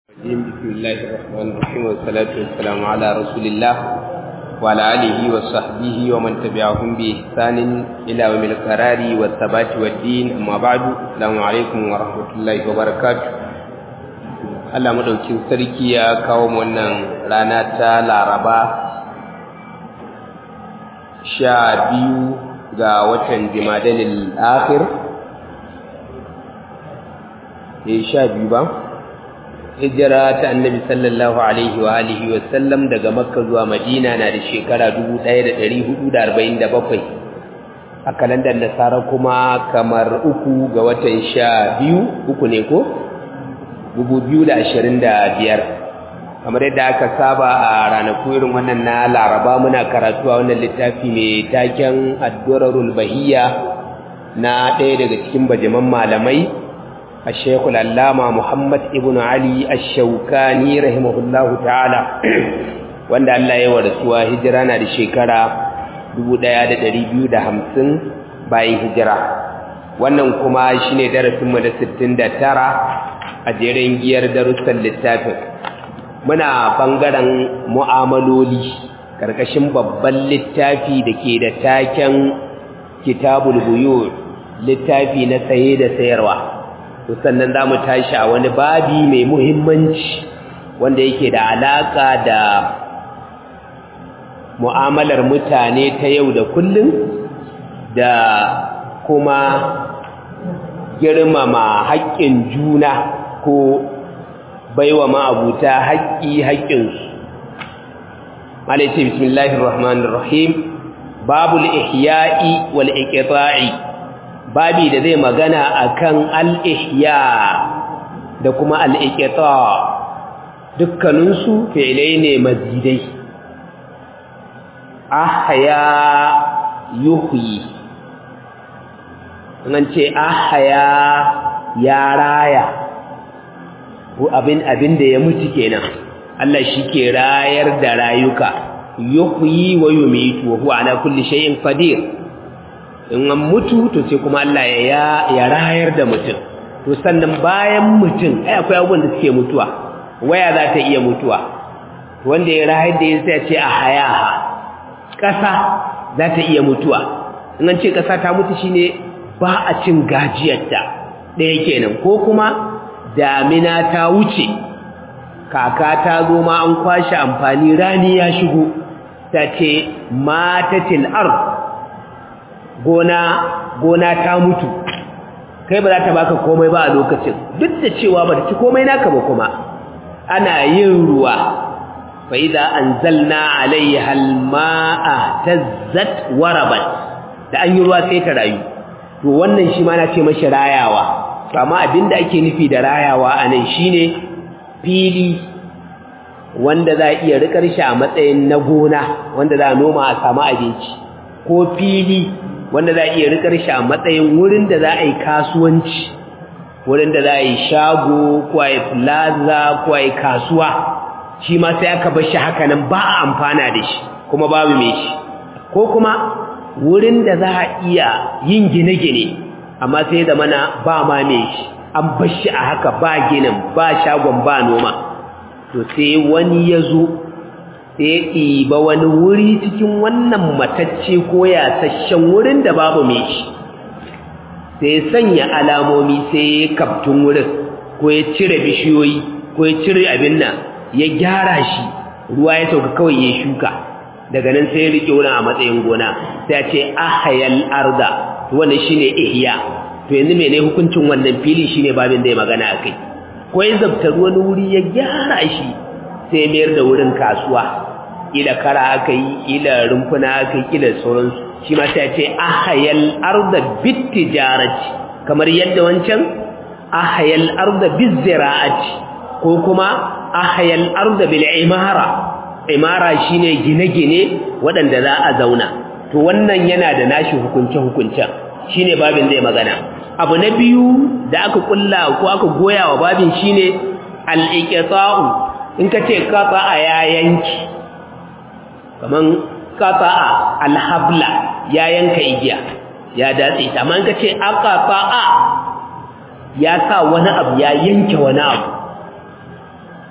بسم الله الرحمن الرحيم والصلاة والسلام على رسول الله وعلى آله وصحبه ومن تبعهم بإحسان إلى يوم القرار والثبات والدين أما بعد السلام عليكم ورحمة الله وبركاته Allah madaukin sarki ya kawo wannan rana ta Laraba sha biyu ga watan Jimadalil Akhir eh sha biyu ba hijira ta annabi sallallahu alaihi wa alihi wa sallam daga makka zuwa madina na da shekara 1447 a kalandar nasara kuma kamar uku ga watan sha biyu uku ne ko 2025 kamar yadda aka saba a ranaku irin wannan na laraba muna karatu a wannan littafi mai taken addurarul bahiyya na ɗaya daga cikin bajaman malamai الشيخ العلامة محمد ابن علي الشوكاني رحمه الله تعالى wanda Allah ya warasuwa hijira na da shekara 1250 bayan hijira wannan kuma shine darasin mu na 69 a jerin giyar darussan littafin muna bangaren mu'amaloli karkashin babban littafi da ke da taken kitabul buyur littafi na saye da sayarwa to sannan za mu tashi a wani babi mai muhimmanci wanda yake da alaƙa da mu'amalar mutane ta yau da kullum da kuma girmama haƙƙin juna ko baiwa ma'abuta haƙƙi haƙƙinsu malaice bismillahir rahmanir rahim babul ihya'i wal iqta'i babi da zai magana akan al-ihya da kuma al-iqta dukkaninsu fi'ilai ne mazidai ahya yuhyi an ce ahya ya raya ko abin abin da ya mutu kenan Allah shike rayar da rayuka yuhyi wa yumitu wa huwa ala kulli shay'in qadir in an mutu to sai kuma Allah ya ya rayar da mutum to sannan bayan mutum ai akwai abubuwan da suke mutuwa waya za ta iya mutuwa wanda ya rayar da sai ce a hayaha ƙasa za ta iya mutuwa in an ce ƙasa ta mutu shine ba a cin gajiyarta ɗaya kenan ko kuma damina ta wuce kaka ta zo ma an kwashe amfani rani ya shigo ta ce matatil ard gona gona ta mutu kai ba za ta baka komai ba a lokacin duk da cewa ba ta ci komai naka ba kuma ana yin ruwa fa idza anzalna alaiha almaa tazzat warabat da an yi ruwa sai ta rayu to wannan shi ma na ce mashi rayawa to amma abinda ake nufi da rayawa anan shine fili wanda za a iya rikar shi a matsayin na gona wanda za a noma a samu abinci ko fili wanda za a iya rikar shi a matsayin wurin da za a yi kasuwanci wurin da za a yi shago ko a yi plaza ko a yi kasuwa shi ma sai aka bar shi haka nan ba a amfana da shi kuma babu mai shi ko kuma wurin da za a iya yin gine-gine amma sai da mana ba ma mai shi an bar shi a haka ba ginin ba shagon ba noma to sai wani ya zo sai ɗiba wani wuri cikin wannan matacce ko yasasshen wurin da babu mai shi sai sanya alamomi sai ya kaftun wurin ko ya cire bishiyoyi ko ya cire abin nan ya gyara shi ruwa ya sauka kawai ya shuka daga nan sai ya rike wurin a matsayin gona sai ya ce ahayal arda wannan shine ihya to yanzu mene hukuncin wannan fili shine babin da ya magana akai ko ya zabtar wani wuri ya gyara shi sai mayar da wurin kasuwa ila kara aka yi ila rumfuna aka yi ila sauransu shi ma sai ce ahayal arda bitijarati kamar yadda wancan ahayal arda bizira'ati ko kuma ahayal arda bil imara imara shine gine-gine waɗanda za a zauna to wannan yana da nashi hukunce-hukuncen shine babin zai magana abu na biyu da aka kulla ko aka goya wa babin shine al-iqta'u in ka ce qata'a ya yanki kaman qata'a al-habla ya yanka igiya ya datse ta amma in ka ce aqata'a ya sa wani abu ya yanke wani abu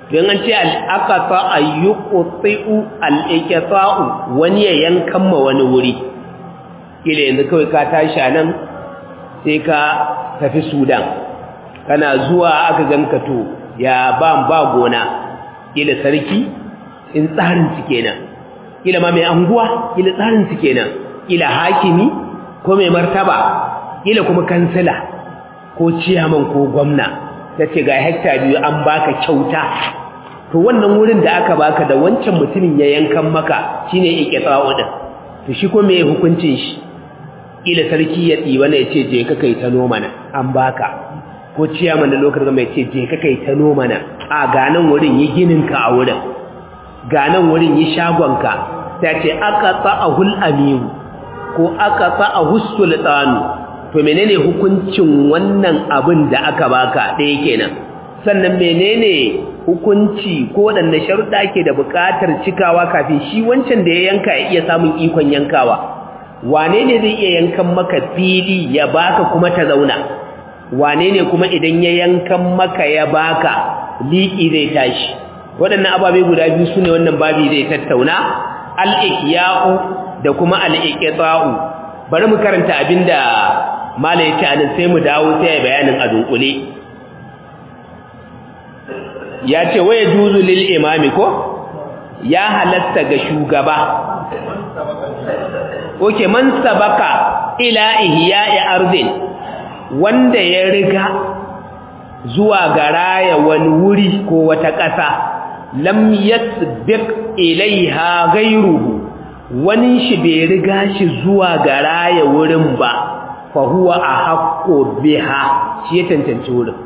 don an ce al'aqata ayyuqti'u al-iqta'u wani ya yankan ma wani wuri kila yanzu kawai ka tashi nan sai ka tafi Sudan kana zuwa aka ganka to ya ba ba gona kila sarki in tsarin su kenan kila ma mai anguwa kila tsarin su kenan kila hakimi ko mai martaba kila kuma kansila ko ciyaman ko gwamna tace ga hekta biyu an baka kyauta to wannan wurin da aka baka da wancan mutumin ya yankan maka shine iqta'u din to shi ko me hukuncin shi kila sarki ya tsiba ne yace je ka kai ta noma na an baka ko ciyaman da lokacin mai ce je ka kai ta noma na a ga nan wurin yi ginin ka a wurin ga nan wurin yi shagon ka ta ce aka ta'ahul amiru ko aka ta'ahu sultanu to menene hukuncin wannan abin da aka baka ɗaya kenan sannan menene hukunci ko waɗanne sharuɗa ke da buƙatar cikawa kafin shi wancan da ya yanka ya iya samun ikon yankawa wane ne zai iya yankan maka fili ya baka kuma ta zauna wane ne kuma idan ya yankan maka ya baka liƙi zai tashi waɗannan ababe guda biyu su ne wannan babi zai tattauna al'ikya'u da kuma al'ikya'u bari mu karanta abin da mala ya ce anan sai mu dawo sai ya bayanin a dunkule ya ce waye juzu lil imami ko ya halatta ga shugaba oke man sabaka ila ihya'i ardin wanda ya riga zuwa ga raya wani wuri ko wata ƙasa lam yasbiq ilaiha ghayruhu wani shi bai riga shi zuwa ga raya wurin ba fa huwa ahaqqu biha shi ya tantance wurin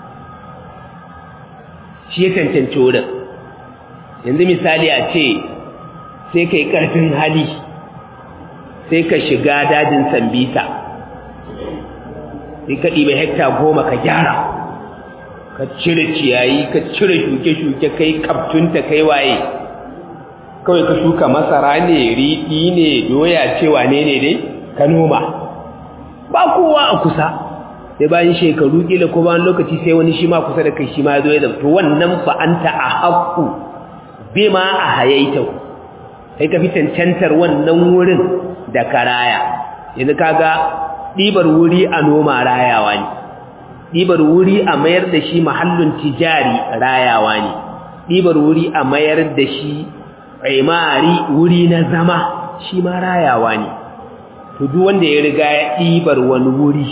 shi ya tantance wurin yanzu misali a ce sai kai karfin hali sai ka shiga dajin sambisa sai ka ɗiba hekta goma ka gyara ka cire ciyayi ka cire shuke-shuke kai kaptunta kai waye kawai ka shuka masara ne riɗi ne doya cewa ne ne dai ka noma ba kowa a kusa sai bayan shekaru kila ko bayan lokaci sai wani shi ma kusa da kai shi ma zo ya zamto wannan fa anta a haqqu bima a hayaita kai ka fi cancantar wannan wurin da karaya yanzu kaga ɗibar wuri a noma rayawa ne ɗibar wuri a mayar da shi mahallin tijari rayawa ne ɗibar wuri a mayar da shi imari wuri na zama shi ma rayawa ne to duk wanda ya riga ya ɗibar wani wuri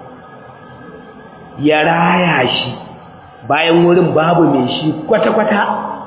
ya raya shi bayan wurin babu mai shi kwata-kwata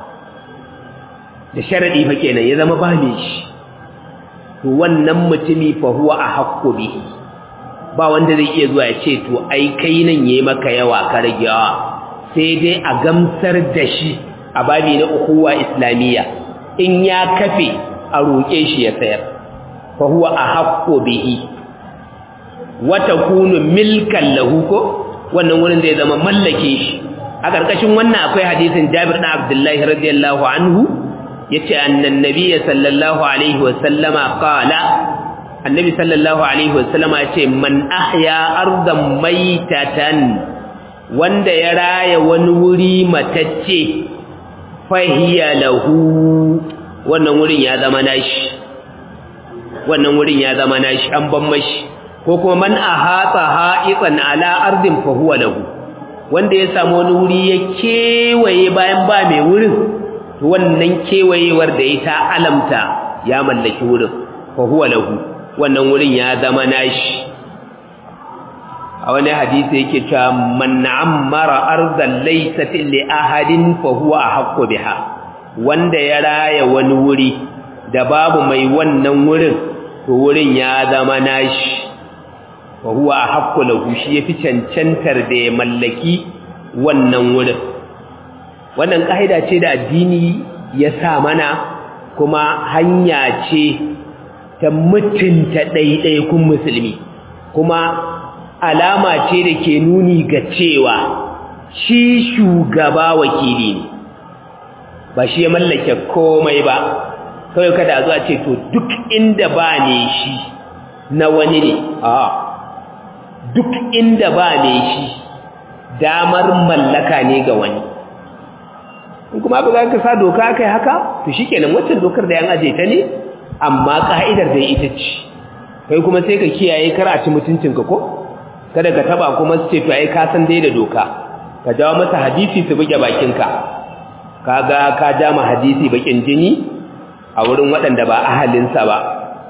da sharaɗi fa kenan ya zama ba mai shi to wannan mutumi fa huwa a haƙƙo bihi ba wanda zai iya zuwa ya ce to ai kai nan yayi maka yawa ka rage yawa sai dai a gamsar da shi a babi na ukuwa islamiyya in ya kafe a roƙe shi ya sayar fa huwa ahaqqu bihi wa takunu milkan lahu ko wannan wurin zai zama mallake shi a karkashin wannan akwai hadisin Jabir bin Abdullah radiyallahu anhu yace annan nabiyyi sallallahu alaihi wa sallama qala annabi sallallahu alaihi wasallama ya ce man ahya ardan maitatan wanda ya raya wani wuri matacce fahiya lahu wannan wurin ya zama nashi wannan wurin ya zama nashi an ban mashi ko kuma man ahata ha'itan ala ardin fa huwa lahu wanda ya samu wani wuri ya kewaye bayan ba mai wurin to wannan kewayewar da ya ta alamta ya mallaki wurin fa huwa lahu wannan wurin ya zama nashi a wani hadisi yake cewa man ammara ardan laysat li ahadin fa huwa ahqqu biha wanda ya raya wani wuri da babu mai wannan wurin to wurin ya zama nashi fa huwa ahqqu lahu shi yafi cancantar da ya mallaki wannan wurin wannan kaida ce da addini ya sa mana kuma hanya ce ta mutunta ɗaiɗaikun musulmi kuma alama ce da ke nuni ga cewa shi shugaba wakili ne ba shi ya mallake komai ba kawai kada a zuwa ce to duk inda ba ne shi na wani ne a duk inda ba ne shi damar mallaka ne ga wani in kuma ba za ka sa doka kai haka to shikenan waccan dokar da yan aje ta ne amma ka'idar da ita ce kai kuma sai ka kiyaye kar a ci mutuncinka ko kada ka taba kuma su ce to ai ka san dai da doka ka jawo masa hadisi su buge bakinka kaga ka ja ma hadisi bakin jini a wurin waɗanda ba ahalinsa ba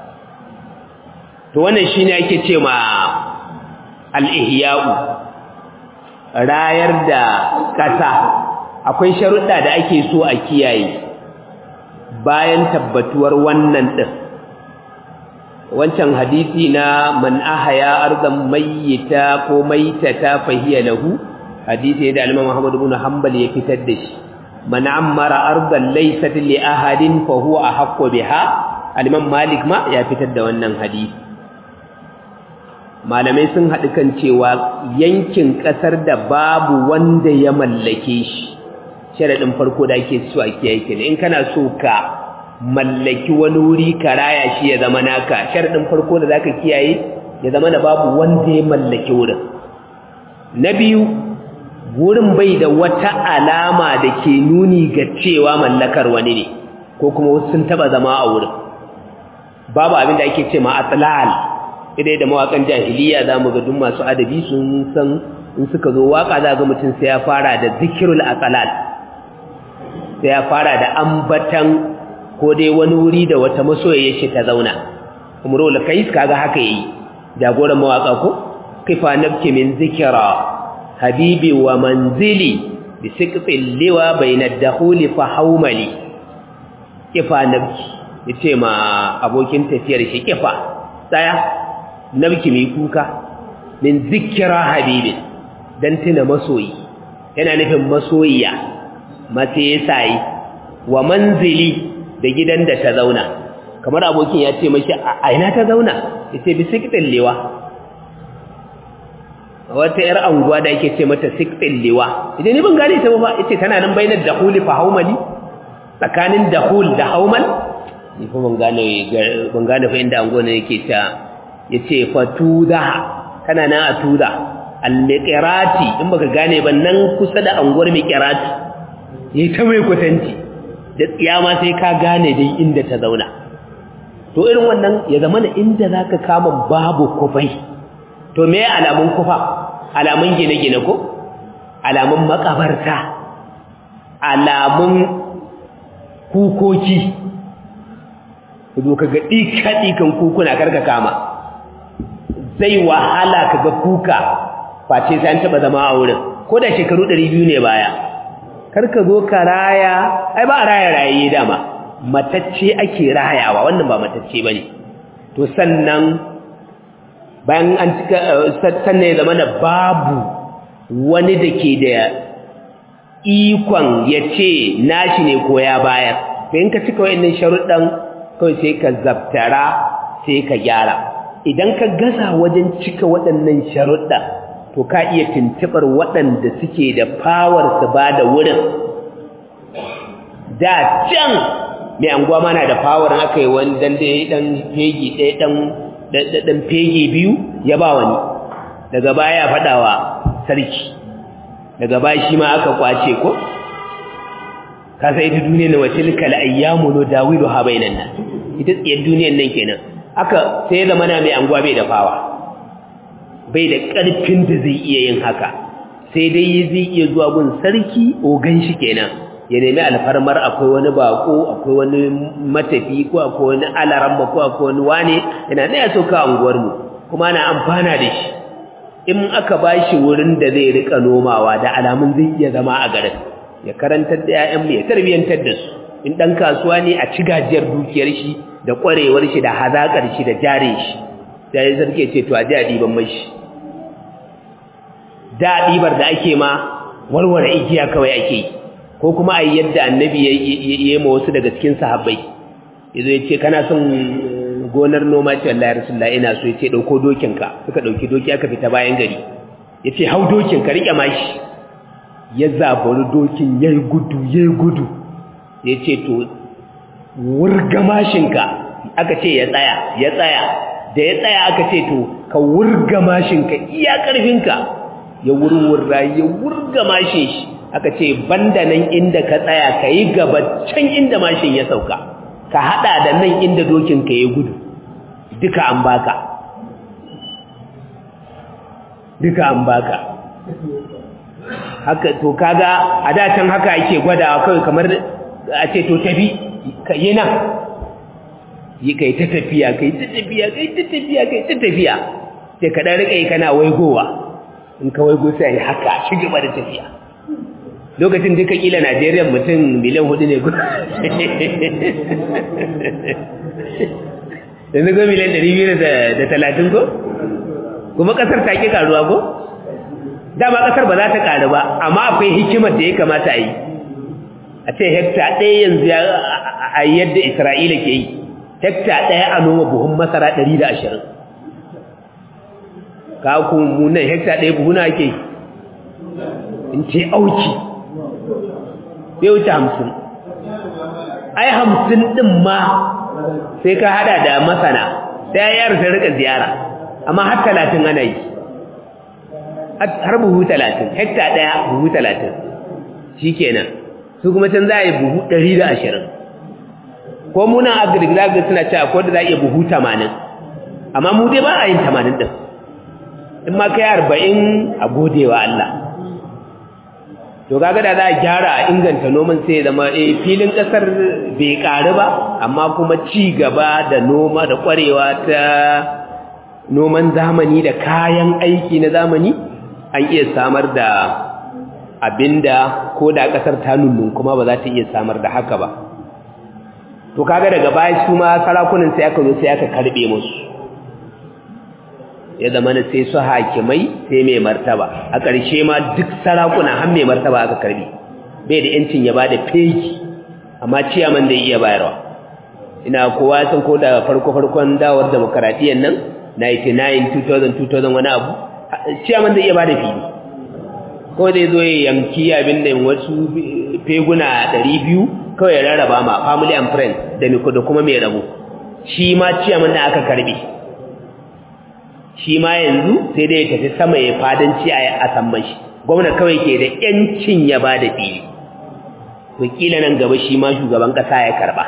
to wannan shine ake ce ma al-ihya'u rayar da ƙasa akwai sharuɗa da ake so a kiyaye bayan tabbatuwar wannan ɗin wancan hadisi na man ahaya arzan mayyita ko maitata fahiya lahu hadisi da al-Imam Muhammad ibn Hanbal ya fitar da shi man ammara arzan laysat li ahadin fa huwa ahqqu biha al-Imam Malik ma ya fitar da wannan hadisi malamai sun haɗu kan cewa yankin ƙasar da babu wanda ya mallake shi sharaɗin farko da ake so a kiyaye kenan in kana so ka mallaki wani wuri ka raya shi ya zama naka sharaɗin farko da zaka kiyaye ya zama da babu wanda ya mallaki wurin na biyu wurin bai da wata alama da ke nuni ga cewa mallakar wani ne ko kuma wasu sun taba zama a wurin babu abin da ake ce ma atlal idai da mawakan jahiliya za mu ga duk masu adabi sun san in suka zo waka za ga mutum sai ya fara da zikirul aqlal sai ya fara da ambatan ko dai wani wuri da wata masoyayya shi ta zauna umrul kais kaga haka yayi jagoran mawaka ko kifa nabki min zikra habibi wa manzili bi siqfil liwa bayna ad-dakhuli fa hawmali kifa nabki yace ma abokin tafiyar shi kifa tsaya nabki mai kuka min zikra habibin dan tuna masoyi yana nufin masoyiya mace sai wa manzili da gidan da ta zauna kamar abokin ya ce mashi a ina ta zauna yace bi siqfil liwa wata ‘yar anguwa da ake ce mata sikfin liwa idan ni ban gane ta ba ita tana nan bainar dahuli fa haumali tsakanin dahul da haumal ni fa ban gane ban gane fa inda anguwa ne yake ta yace fa tuda tana nan a tuda al-miqrati in baka gane ba nan kusa da anguwar miqrati yayi ta mai kwatanci da tsiyama sai ka gane dai inda ta zauna to irin wannan ya zama inda zaka kama babu kufai to me alamun kufa alamun gine-gine ko alamun makabarta alamun kukoki zo kaga dika-dikan kukuna karka kama zai wahala kaga kuka face sai an taba zama a wurin ko da shekaru 200 ne baya karka zo ka raya ai ba raya rayaye dama matacce ake rayawa wannan ba matacce bane to sannan bayan an cika sannan ya zama da babu wani da ke da ikon ya ce nashi ne ko ya bayar to in ka cika wa'annan sharuɗan kawai sai ka zabtara sai ka gyara idan ka gasa wajen cika waɗannan sharuɗan to ka iya tuntuɓar waɗanda suke da fawar su ba da wurin da can mai anguwa mana da fawar aka yi wani ɗan fegi ɗaya ɗan ɗan fege biyu ya ba wani daga baya faɗawa sarki daga baya shi ma aka kwace ko ka sai ita duniyar na wace likal ayyamu no dawilu ha bainan nan ita tsiyar duniyar nan kenan aka sai ya zama na mai anguwa bai da fawa bai da ƙarfin da zai iya yin haka sai dai zai iya zuwa gun sarki ogan shi kenan ya nemi alfarmar akwai wani bako akwai wani matafi ko akwai wani alaramma ko akwai wani wane yana da ya sauka unguwarmu kuma ana amfana da shi in aka ba shi wurin da zai rika nomawa da alamun zai iya zama a garin ya karantar da 'ya'yanmu ya tarbiyyantar da su in ɗan kasuwa ne a ci gajiyar dukiyar shi da ƙwarewar shi da hazaƙar shi da jare shi sai sarki ce to a ji a ɗiban mashi da ɗibar da ake ma warware igiya kawai ake yi ko kuma a yadda annabi ya yi ma wasu daga cikin sahabbai yazo ya ce kana son gonar noma ce Allah ya rasulullah ina so ya ce ɗauko dokinka suka ɗauki doki aka fita bayan gari ya ce hau dokin ka riƙe mashi ya zabari dokin ya yi gudu ya yi gudu ya ce to wurga mashinka aka ce ya tsaya ya tsaya da ya tsaya aka ce to ka wurga mashinka iya ƙarfinka ya wurwurra ya wurga mashin shi aka ce banda nan inda ka tsaya ka yi gaba can inda mashin ya sauka ka hada da nan inda dokin ka ya gudu duka an baka duka an baka haka to kaga a da can haka ake gwadawa kawai kamar a ce to tafi ka yi nan yi kai ta tafiya kai ta tafiya kai ta tafiya kai ta tafiya sai ka dan rika yi kana waigowa in ka waigo sai haka shi gaba da tafiya lokacin duka kila Najeriya mutum miliyan hudu ne yanzu go miliyan ɗari biyu da talatin ko kuma ƙasar ta ƙi ƙaruwa ko dama ƙasar ba za ta ƙaru ba amma akwai hikimar da ya kamata a yi a ce hekta ɗaya yanzu a yadda isra'ila ke yi hekta ɗaya a noma buhun masara ɗari da ashirin ka kuma nan hekta ɗaya buhuna ake yi in ce auki bai wuce hamsin ai hamsin ɗin ma sai ka hada da masana sai yar ta rika ziyara amma har talatin ana yi har buhu talatin hekta ɗaya buhu talatin shi kenan su kuma can za a yi buhu ɗari da ashirin ko muna agric za ga suna cewa ko da za a iya buhu tamanin amma mu dai ba a yin tamanin ɗin in ma kai arba'in a gode wa Allah to kaga da za a gyara a inganta noman sai zama eh filin kasar bai karu ba amma kuma ci gaba da noma da kwarewa ta noman zamani da kayan aiki na zamani an iya samar da abinda ko da kasar ta nunnun kuma ba za ta iya samar da haka ba to kaga daga baya su ma sarakunan sai aka zo sai aka karbe musu ya zama na sai su hakimai sai mai martaba a ƙarshe ma duk sarakuna har mai martaba aka karbi bai da yancin ya bada fegi amma ciyaman da iya bayarwa ina kowa san ko da farko farkon dawar demokaradiyyar nan 99 2000 2000 wani abu ciyaman da iya bada fili ko zai zo ya yanki abin da wasu feguna 200 kawai ya rarraba ma family and friends da da kuma mai rabo shi ma ciyaman da aka karbi shi ma yanzu sai dai ya tafi sama ya fadanci a samman shi gwamna kawai ke da yancin ya ba da fili to kila nan gaba shi ma shugaban kasa ya karba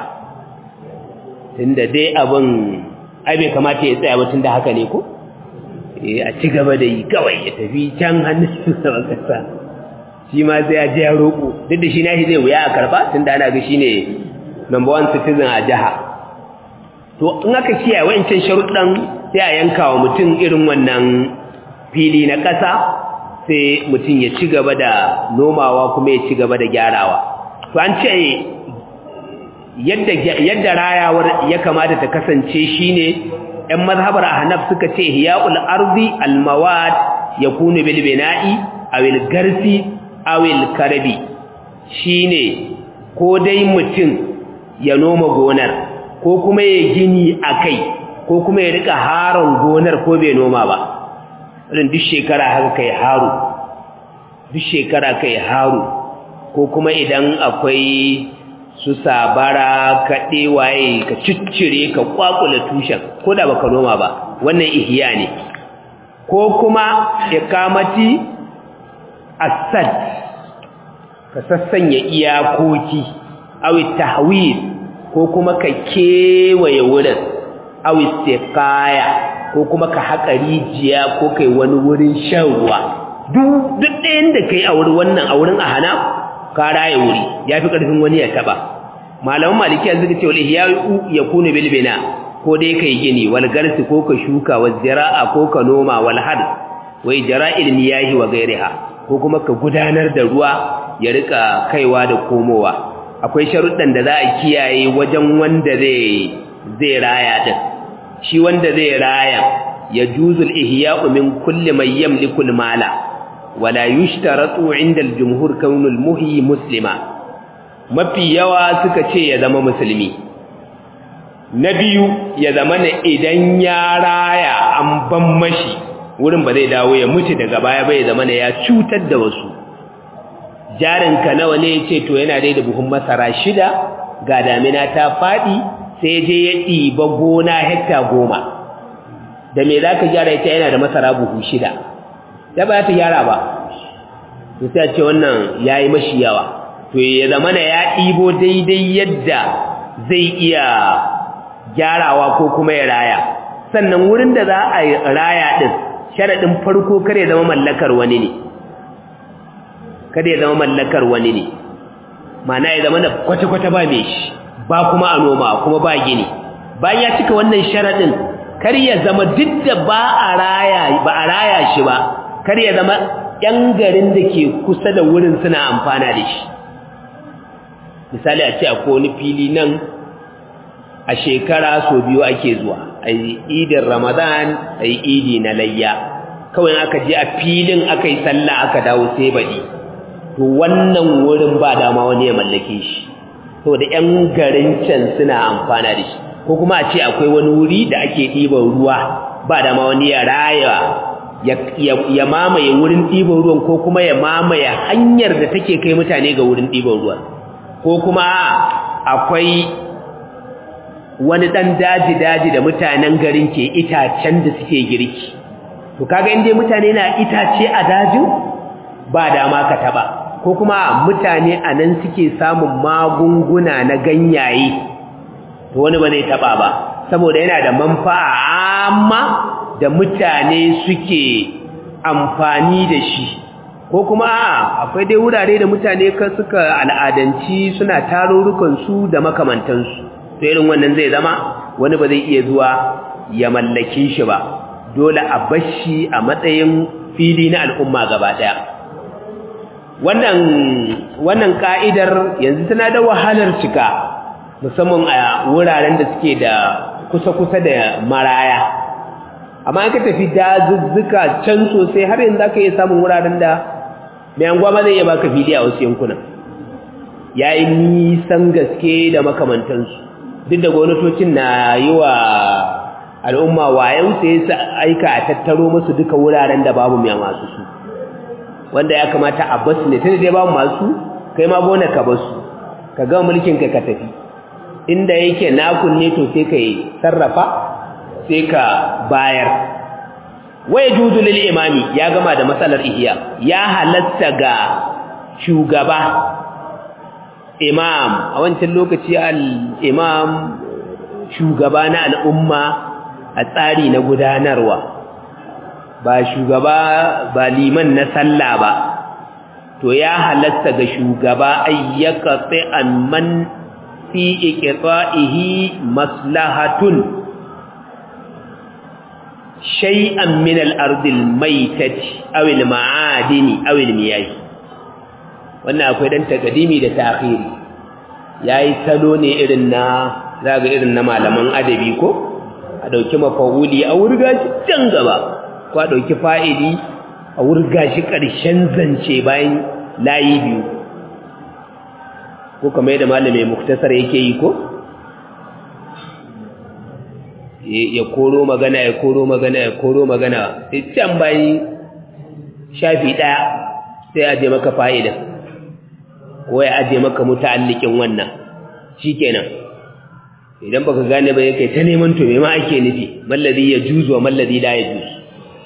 tunda dai abin ai bai kamata ya tsaya ba tunda haka ne ko eh a ci gaba da yi kawai ya tafi can hannun shugaban kasa shi ma sai ya je ya roƙo duk da shi na shi zai wuya a karba tunda ana ga shine number one citizen a jiha to in aka kiyaye wa'ancan sharuɗan sai a yanka wa mutum irin wannan fili na ƙasa sai mutum ya ci gaba da nomawa kuma ya ci gaba da gyarawa to an ce yadda yadda rayawar ya kamata ta kasance shine ɗan mazhabar ahnaf suka ce hiya'ul ardi almawad yakunu bil bina'i aw al garsi aw al karabi shine ko dai mutum ya noma gonar ko kuma ya gini akai ko kuma ya rika haron gonar ko bai noma ba irin duk shekara haka kai haru duk shekara kai haru ko kuma idan akwai su sabara ka waye ka ciccire ka kwakula tushen ko da baka noma ba wannan ihya ne ko kuma ikamati asad ka sassanya iyakoki awi tahwil ko kuma ka kewaye wurin aw istiqaya ko kuma ka haƙa rijiya ko kai wani wurin shan ruwa duk duk ɗayan da kai a wurin wannan a wurin ahana ka raye wuri yafi ƙarfin wani ya taba malaman maliki yanzu ka ce wal ihya yakunu bil bina ko dai kai gini wal garsi ko ka shuka wal zira'a ko ka noma wal had wa ijra'il miyahi wa ghairiha ko kuma ka gudanar da ruwa ya rika kaiwa da komowa akwai sharuɗan da za a kiyaye wajen wanda zai zai raya din shi wanda zai raya ya juzul ihya'u min kulli man yamliku al-mala wala yushtaratu 'inda al-jumhur kaunu al-muhyi muslima mafi yawa suka ce ya zama musulmi na biyu ya zama ne idan ya raya an ban mashi wurin ba zai dawo ya mutu daga baya ba ya zama ne ya cutar da wasu jarinka nawa ne ya ce to yana dai da buhun masara shida ga damina ta faɗi sai je ya ɗiba gona hekta goma da me za ka gyara ita yana da masara buhu shida da ba ta gyara ba to sai a ce wannan yayi mashi yawa to ya zamana ya ɗibo daidai yadda zai iya gyarawa ko kuma ya raya sannan wurin da za a raya din sharadin farko kare zama mallakar wani ne kada ya zama mallakar wani ne mana ya zama da kwata-kwata ba mai shi ba kuma a noma kuma ba gini bayan ya cika wannan sharadin kar ya zama duk da ba a raya ba a raya shi ba kar ya zama yan garin da ke kusa da wurin suna amfana da shi misali a ce akwai wani fili nan a shekara so biyu ake zuwa a yi idin ramadan a yi idi na layya kawai aka je a filin aka yi sallah aka dawo sai baɗi to wannan wurin ba dama wani ya mallake shi to da 'yan garin can suna amfana da shi ko kuma a ce akwai wani wuri da ake ɗiban ruwa ba dama wani ya raya ya mamaye wurin ɗiban ruwan ko kuma ya mamaye hanyar da take kai mutane ga wurin ɗiban ruwan ko kuma akwai wani ɗan daji-daji da mutanen garin ke itacen da suke girki to kaga inda mutane na itace a dajin ba dama ka taba ko kuma mutane a nan suke samun magunguna na ganyaye to wani ba zai taba ba saboda yana da manfa'a amma da mutane suke amfani da shi ko kuma akwai dai wurare da mutane ka suka al'adanci suna tarurrukan su da makamantansu to irin wannan zai zama wani ba zai iya zuwa ya mallake shi ba dole a bashi a matsayin fili na al'umma gaba daya wannan wannan ka'idar yanzu tana da wahalar cika musamman a wuraren da suke da kusa-kusa da maraya amma an ka tafi dazuzzuka can sosai har yanzu aka iya samun wuraren da mai anguwa ma zai iya baka fili a wasu yankunan ya yi nisan gaske da makamantansu duk da gwamnatocin na yi wa al'umma wayan sai su aika a tattaro musu duka wuraren da babu mai masu su wanda ya kamata a basu ne tunda dai babu masu kai ma gona ka basu ka ga mulkin ka ka tafi inda yake nakun ne to sai ka sarrafa sai ka bayar waya juzu lil imami ya gama da matsalar ihya ya halatta ga shugaba imam a wancan lokaci al-imam shugaba na al'umma a tsari na gudanarwa ba shugaba ba liman na sallah ba to ya halatta ga shugaba ayyaka sai amman fi iqta'ihi maslahatun shay'an min al-ardi al-maytati aw al-ma'adini aw al-miyah wannan akwai dan takadimi da ta'khiri yayi salo ne irin na zaga irin na malaman adabi ko a ɗauki mafa'uli a wurga shi can gaba ko a ɗauki fa'ili a wurga shi ƙarshen zance bayan layi biyu ko kamar yadda malamai muktasar yake yi ko ya koro magana ya koro magana ya koro magana sai can bayan shafi ɗaya sai aje maka fa'ida ko ya aje maka muta'allikin wannan shikenan idan baka gane ba yake ta neman to me ma ake nufi mallazi ya juzu wa mallazi la ya juzu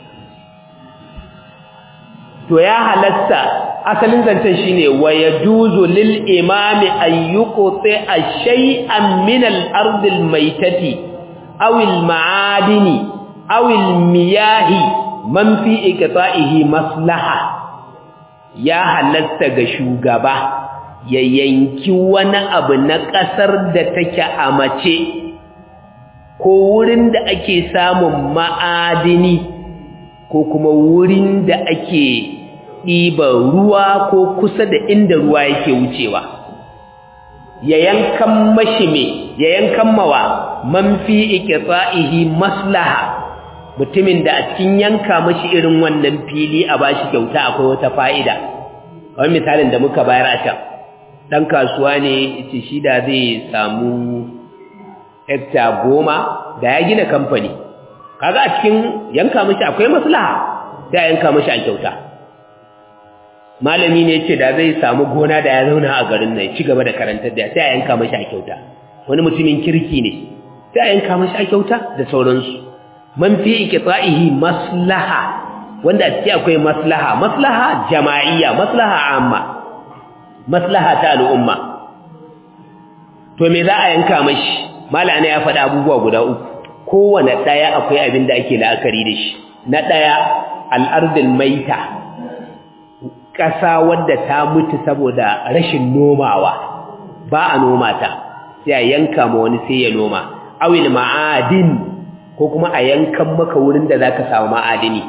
to ya halatta asalin zancen shine wa yajuzu lil imami an yuqti shay'an min al ard al maytati aw al ma'adini aw al miyahi man fi iqta'ihi maslaha ya halatta ga shugaba ya yanki wani abu na ƙasar da take a mace ko wurin da ake samun ma'adini ko kuma wurin da ake ɗiban ruwa ko kusa da inda ruwa yake wucewa ya yankan mashi me ya yankan mawa man fi iqta'ihi maslaha mutumin da a cikin yanka mashi irin wannan fili a bashi kyauta akwai wata fa'ida kamar misalin da muka bayar a can dan kasuwa ne yace shi da zai samu hekta goma da ya gina kamfani kaga a cikin yanka mashi akwai maslaha sai a yanka mashi a kyauta malami ne yace da zai samu gona da ya zauna a garin nan ci gaba da karantar da sai a yanka mashi a kyauta wani mutumin kirki ne sai a yanka mashi a kyauta da sauransu man fi iqta'ihi maslaha wanda a ciki akwai maslaha maslaha jama'iyya maslaha amma maslaha ta al'umma to me za a yanka mashi malana ya faɗa abubuwa guda uku kowane ɗaya akwai abin da ake la'akari da shi na ɗaya al'ardin maita ƙasa wadda ta mutu saboda rashin nomawa ba a noma ta sai a yanka ma wani sai ya noma awil ma'adin ko kuma a yankan maka wurin da za ka samu ma'adini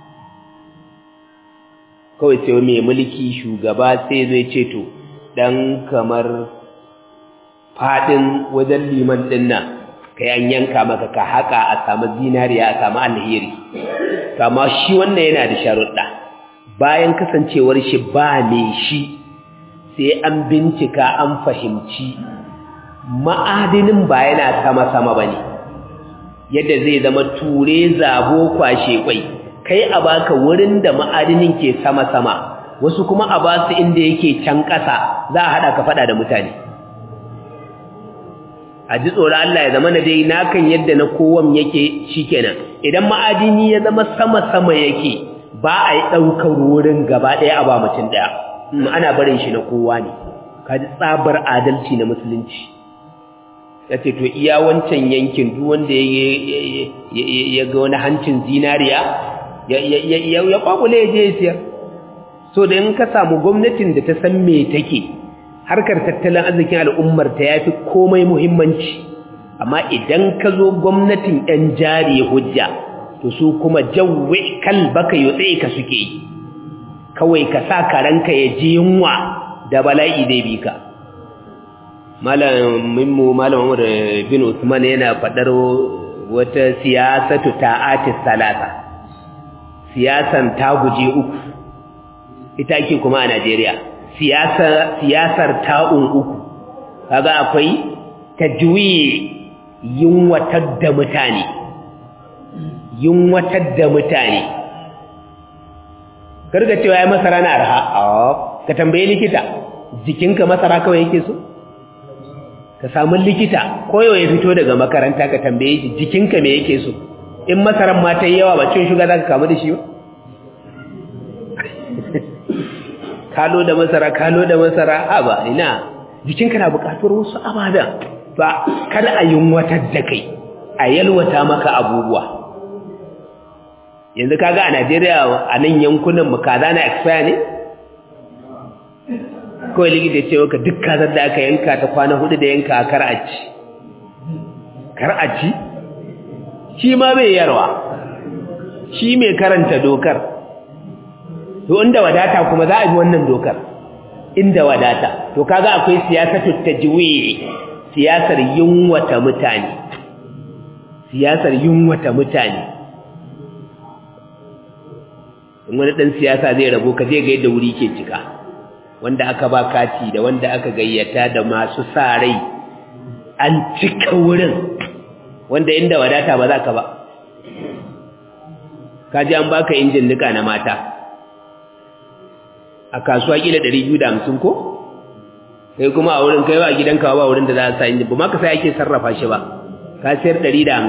kawai sai mai mulki shugaba sai zai ce to dan kamar fadin wajen liman din nan kai an yanka maka ka haka a samu zinariya a samu alheri kama shi wannan yana da sharuɗa bayan kasancewar shi ba ne shi sai an bincika an fahimci ma'adinin ba yana sama-sama ba ne yadda zai zama ture zabo kwashe kwai kai a baka wurin da ma'adinin ke sama-sama wasu kuma a ba su inda yake can ƙasa za a haɗa ka faɗa da mutane a ji tsoron Allah ya zama na dai nakan yadda na kowan yake shikenan idan ma'adini ya zama sama-sama yake ba a yi ɗaukar wurin gaba ɗaya a ba mutum ɗaya ana barin shi na kowa ne ka ji tsabar adalci na musulunci ya ce to iya wancan yankin duk wanda ya ga wani hancin zinariya ya kwakule ya je ya siyar so da in ka samu gwamnatin da ta san me take harkar tattalin arzikin al'ummar ta yafi komai muhimmanci amma idan ka zo gwamnatin ɗan jari hujja to su kuma jawwe kalbaka yotse ka suke yi kawai ka sa karanka ya ji yunwa da bala'i zai bi ka malaminmu malam Umar bin Usman yana faɗar wata siyasatu ta'atis salasa siyasan ta guje uku ita ake kuma a Najeriya siyasar ta'un uku kaga akwai tajwi yunwatar da mutane yunwatar da mutane karga cewa ya masara na arha ka tambaye likita jikinka masara kawai yake so ka samu likita koyo ya fito daga makaranta ka tambaye shi jikinka me yake so in masaran ma ta yi yawa ba cin shuga za ka kamu da shi ba kalo da masara kalo da masara a ba ina jikinka na buƙatuwar wasu ababen ba kada a yunwatar da kai a yalwata maka abubuwa yanzu kaga a Najeriya a nan yankunan mu kaza na expire ne kawai likita ce maka duk kazar da aka yanka ta kwana hudu da yanka kar a ci kar a ci shi ma bai yarwa shi mai karanta dokar to inda wadata kuma za a bi wannan dokar inda wadata to kaga akwai siyasatu tajwi siyasar yunwata mutane siyasar yunwata mutane in wani dan siyasa zai rabo ka je ga yadda wuri ke cika wanda aka ba kati da wanda aka gayyata da masu sa rai an cika wurin wanda inda wadata ba za ka ba kaji an baka injin nika na mata a kasuwa kila 250 ko sai kuma a wurin kai ba gidanka ba wurin da za a sa injin ba ma ka sai ake sarrafa shi ba ka sayar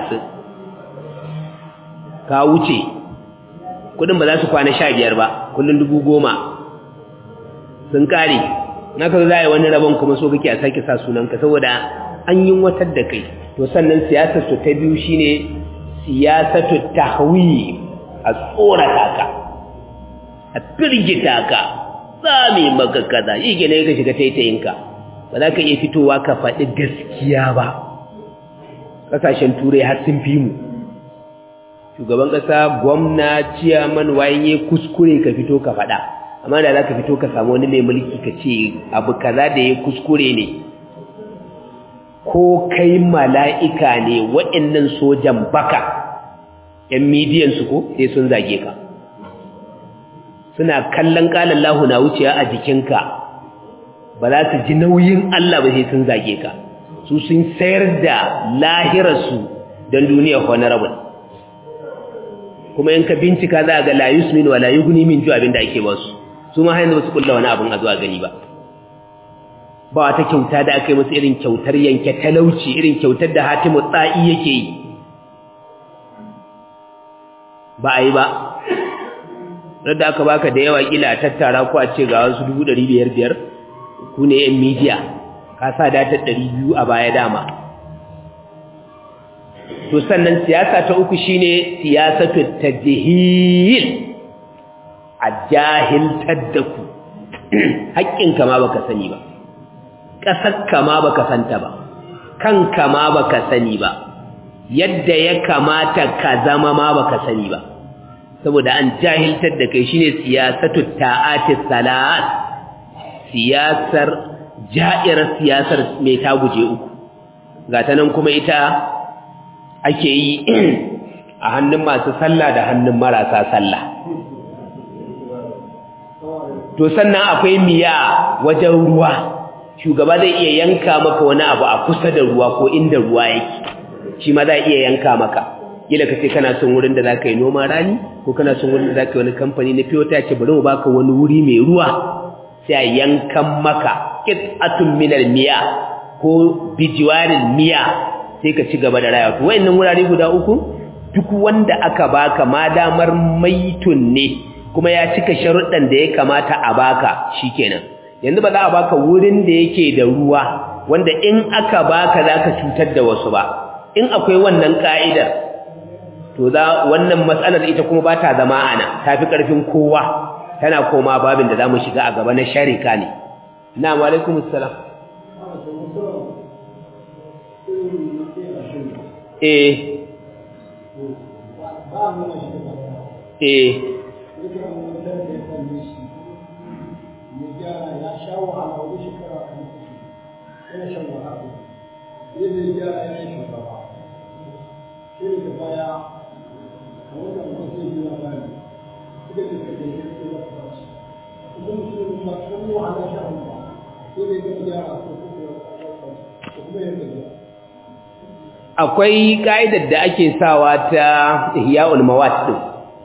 150 ka wuce kudin ba za su kwana 15 ba kullun 10,000 sun kare naka za a yi wani rabon kuma so kake a sake sa sunanka saboda an yi watar da kai to sannan siyasar su ta biyu shine siyasatu tahwi a tsorata ka a firgita ka tsami maka kaza shi ke ne ka shiga taitayinka ba za ka iya fitowa ka faɗi gaskiya ba ƙasashen turai har sun fi mu shugaban ƙasa gwamna ciyaman wayan ya kuskure ka fito ka faɗa amma da za ka fito ka samu wani mai mulki ka ce abu kaza da ya kuskure ne ko kai mala'ika ne waɗannan sojan baka ‘yan midiyansu ko sai sun zage ka suna kallon ƙalan lahu na wuciya a jikinka ba za su ji nauyin Allah ba sai sun zage ka su sun sayar da lahirarsu don duniyar honorable kuma in ka bincika za a ga layus min wa layu guni min ju abin da ake ba su su ma hanyar su kulla wani abin a zuwa gani ba ba wata kyauta da aka yi musu irin kyautar yanke talauci irin kyautar da hatimu tsa'i yake yi ba a yi ba da aka baka da yawa kila tattara ko a ce ga wasu dubu ɗari biyar biyar ku ne yan midiya ka sa datar ɗari biyu a baya dama to sannan siyasa ta uku shine siyasatu tajhil a jahiltar da ku haƙƙinka ma baka sani ba ƙasarka ma baka santa ba kanka ma baka sani ba yadda ya kamata ka zama ma baka sani ba saboda an jahiltar da kai shine siyasatu ta'ati salat siyasar ja'irar siyasar mai ta guje uku ga ta nan kuma ita ake yi a hannun masu sallah da hannun marasa sallah to sannan akwai miya wajen ruwa shugaba zai iya yanka maka wani abu a kusa da ruwa ko inda ruwa yake shi ma za iya yanka maka kila ka ce kana son wurin da za ka yi noma rani ko kana son wurin da za ka yi wani kamfani na fiye ta ce bari mu baka wani wuri mai ruwa sai a yankan maka qit'atun minal miya ko bijiwarin miya sai ka ci gaba da rayuwa to wayannan wurare guda uku duk wanda aka baka ma damar maitun ne kuma ya cika sharuɗan da ya kamata a baka shikenan yanzu ba za a baka wurin da yake da ruwa wanda in aka baka zaka cutar da wasu ba in akwai wannan ka'idar to za wannan matsalar ita kuma ba ta zama ana tafi karfin kowa tana koma babin da zamu shiga a gaba na sharika ne na'am alaikum assalam eh eh akwai ka'idar da ake sawa ta ihya'ul mawat din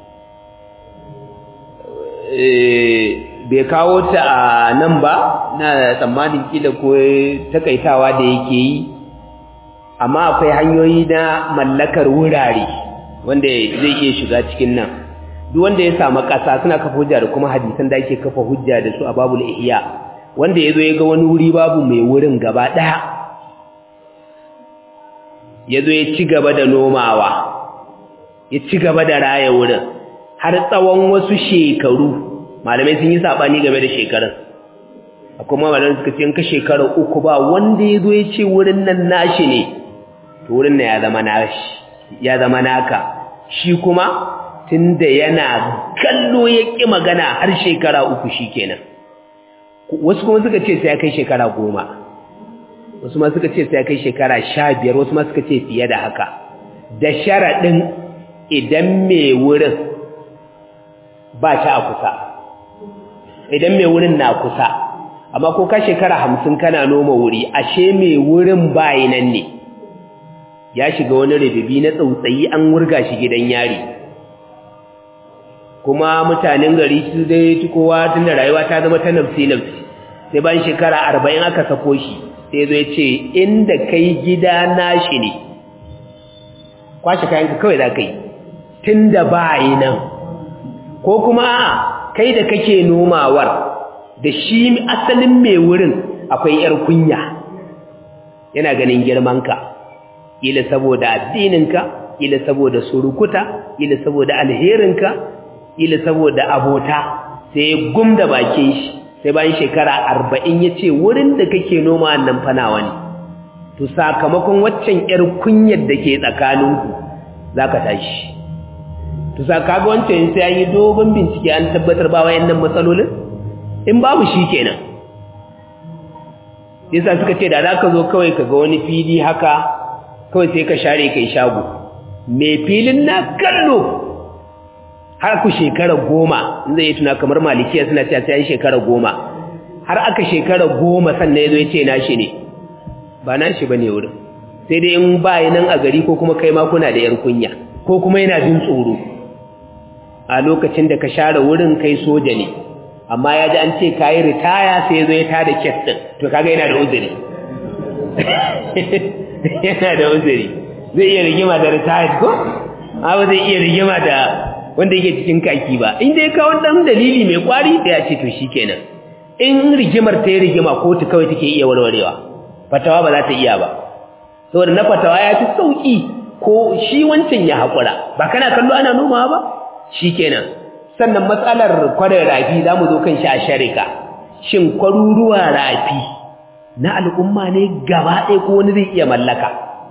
bai kawo ta a nan ba na tsammanin kila ko takaitawa da yake yi amma akwai hanyoyi na mallakar wurare wanda zai iya shiga cikin nan duk wanda ya samu ƙasa suna kafa hujja da kuma hadisan da ake kafa hujja da su a babul ihya wanda ya zo ya ga wani wuri babu mai wurin gaba ɗaya ya zo ya ci gaba da nomawa ya ci gaba da raya wurin har tsawon wasu shekaru malamai sun yi saɓani game da shekarun akwai malamai suka ce ka shekara uku ba wanda ya zo ya ce wurin nan nashi ne to wurin nan ya zama nashi ya zama naka shi kuma tunda yana kallo ya ƙi magana har shekara uku shi kenan wasu kuma suka ce sai ya kai shekara goma wasu ma suka ce sai ya kai shekara sha biyar wasu ma suka ce fiye da haka da sharaɗin idan mai wurin ba ta a kusa idan mai wurin na kusa amma ko ka shekara hamsin kana noma wuri ashe mai wurin bayi nan ne ya shiga wani rububi na tsautsayi an wurga shi gidan yari kuma mutanen gari su dai kowa tun da rayuwa ta zama ta nafsi nafsi sai bayan shekara arba'in aka sako shi sai zo ya ce inda kai gida nashi ne kwashe kayanka kawai za ka yi tun da bayi nan ko kuma kai da kake nomawar da shi asalin mai wurin akwai ‘yar kunya yana ganin girmanka ila saboda addininka ila saboda surukuta ila saboda alherinka ila saboda abota sai ya gumda bakin shi sai bayan shekara arba'in ya ce wurin da kake noma nan fanawa ne to sakamakon waccan ‘yar kunyar da ke tsakaninku za ka tashi to sakaga wancan sai an yi dogon bincike an tabbatar ba wayannan matsalolin in babu shi kenan yasa suka ce da za ka zo kawai ka ga wani fili haka kawai sai ka share kai shago mai filin na kallo har ku shekara goma in zai yi tuna kamar malikiya suna cewa sai shekara goma har aka shekara goma sannan ya zo ya ce nashi ne ba nashi ba ne wurin sai dai in ba nan a gari ko kuma kai ma kuna da yar kunya ko kuma yana jin tsoro a lokacin da ka share wurin kai soja ne amma ya ji an ce ka yi ritaya sai ya zo ya tada kes ɗin to kaga yana da uzuri yana da uzuri zai iya rigima da retired ko abu zai iya rigima da wanda yake cikin kaki ba in dai kawo dan dalili mai kwari da ya ce to shikenan in rigimar ta yi rigima kotu kawai take iya warwarewa fatawa ba za ta iya ba saboda na fatawa ya fi sauki ko shi wancan ya haƙura ba kana kallo ana nomawa ba shikenan sannan matsalar kwarar rafi za mu zo kan shi a sharika shin kwaruruwa rafi na al'umma ne gaba ɗaya ko wani zai iya mallaka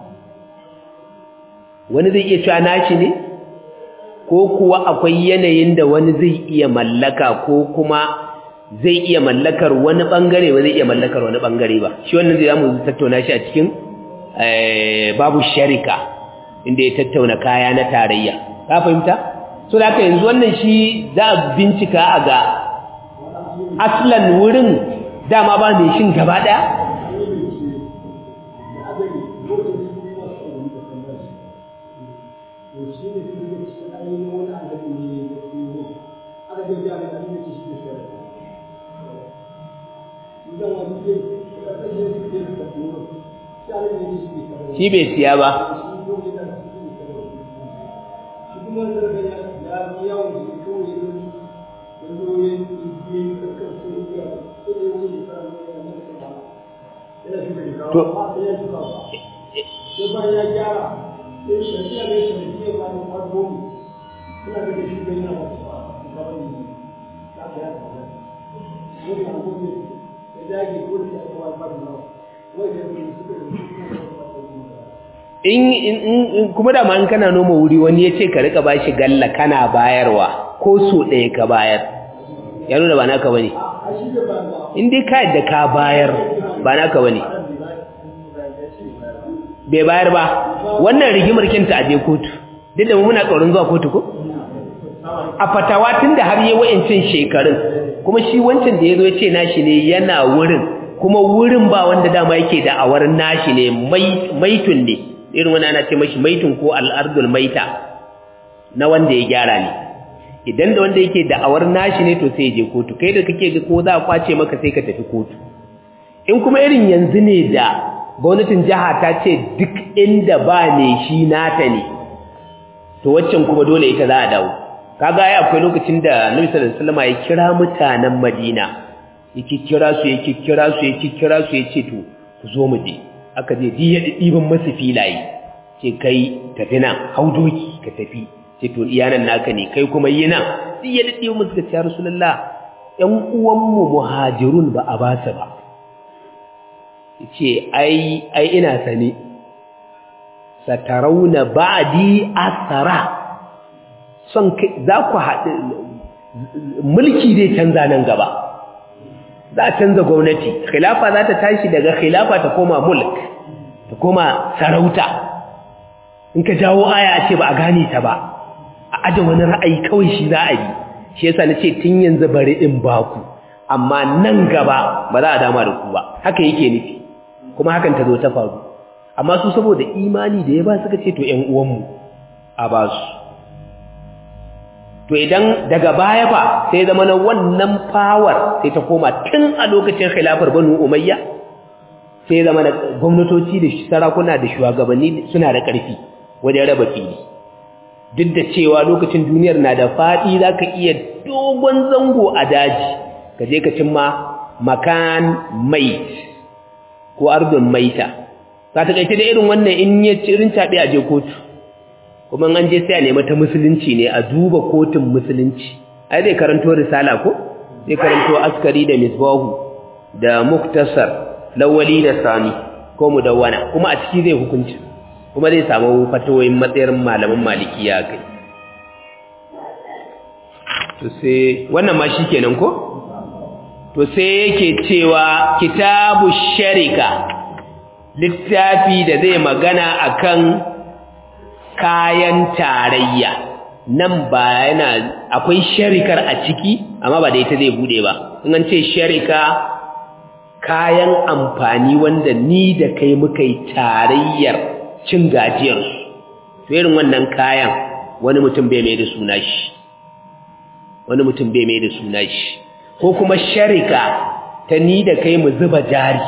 wani zai iya cewa nashi ne ko kuwa akwai yanayin da wani zai iya mallaka ko kuma zai iya mallakar wani bangare ba zai iya mallakar wani bangare ba shi wannan zai zamu tattauna shi a cikin babu sharika inda ya tattauna kaya na tarayya ka fahimta so da haka yanzu wannan shi za a bincika a ga aslan wurin dama ba mai shin gaba daya shi bai siya ba in kuma da man kana noma wuri wani ya ce ka rika bashi galla kana bayarwa ko so ɗaya ka bayar ya nuna ba naka bane in dai ka yadda ka bayar ba naka bane bai bayar ba wannan rigimar kinta a je kotu duk da muna tsoron zuwa kotu ko a fatawa tun da har yi wa'incin shekarun kuma shi wancan da ya zo ya ce nashi ne yana wurin kuma wurin ba wanda dama yake da awar nashi ne maitun ne irin wani ana ce mashi maitun ko al'ardul maita na wanda ya gyara ne idan da wanda yake da'awar nashi ne to sai je kotu kai da kake ga ko za a kwace maka sai ka tafi kotu in kuma irin yanzu ne da gwamnatin jiha ta ce duk inda ba ne shi nata ne to waccan kuma dole ita za a dawo kaga ai akwai lokacin da Nabi sallallahu alaihi wasallam ya kira mutanen Madina yake kira su yake kira su yake kira su yace to ku zo mu je aka je diya ɗiban masu filaye ce kai tafi nan hau doki ka tafi ce to iyanan naka ne kai kuma yi nan diya ɗiban masu ka ce rasulullah ƴan uwanmu muhajirun ba a ba su ba ce ai ai ina sane satarauna ba'di asara son za ku haɗu mulki zai canza nan gaba za a canza gwamnati khilafa za ta tashi daga khilafa ta koma mulk ta koma sarauta in ka jawo aya a ce ba a gane ta ba a aje wani ra'ayi kawai shi za a yi shi yasa na ce tun yanzu bari in baku amma nan gaba ba za a dama da ku ba haka yake nufi kuma hakan ta zo ta faru amma su saboda imani da ya ba suka ce to ƴan uwanmu a ba su to idan daga baya fa sai zama na wannan power sai ta koma tun a lokacin khilafar banu umayya sai zama na gwamnatoci da sarakuna da shugabanni suna da ƙarfi wajen raba fili duk da cewa lokacin duniyar na da faɗi za ka iya dogon zango a daji ka je ka cimma makan mait ko ardun maita ka ta da irin wannan in ya cirin caɓe a je kotu kuma an je sai a nemi ta musulunci ne a duba kotun musulunci ai zai karanto risala ko zai karanto askari da misbahu da muktasar lawali da sani ko mudawwana kuma a ciki zai hukunci kuma zai samu fatawoyin matsayar malaman malikiya kai to sai wannan ma shikenan ko to sai yake cewa kitabu sharika littafi da zai magana akan kayan tarayya nan ba yana akwai sharikar a ciki amma ba da ita zai bude ba in an ce sharika kayan amfani wanda ni da kai muka yi tarayyar cin gajiyar to irin wannan kayan wani mutum bai mai da suna shi wani mutum bai mai da suna shi ko kuma sharika ta ni da kai mu zuba jari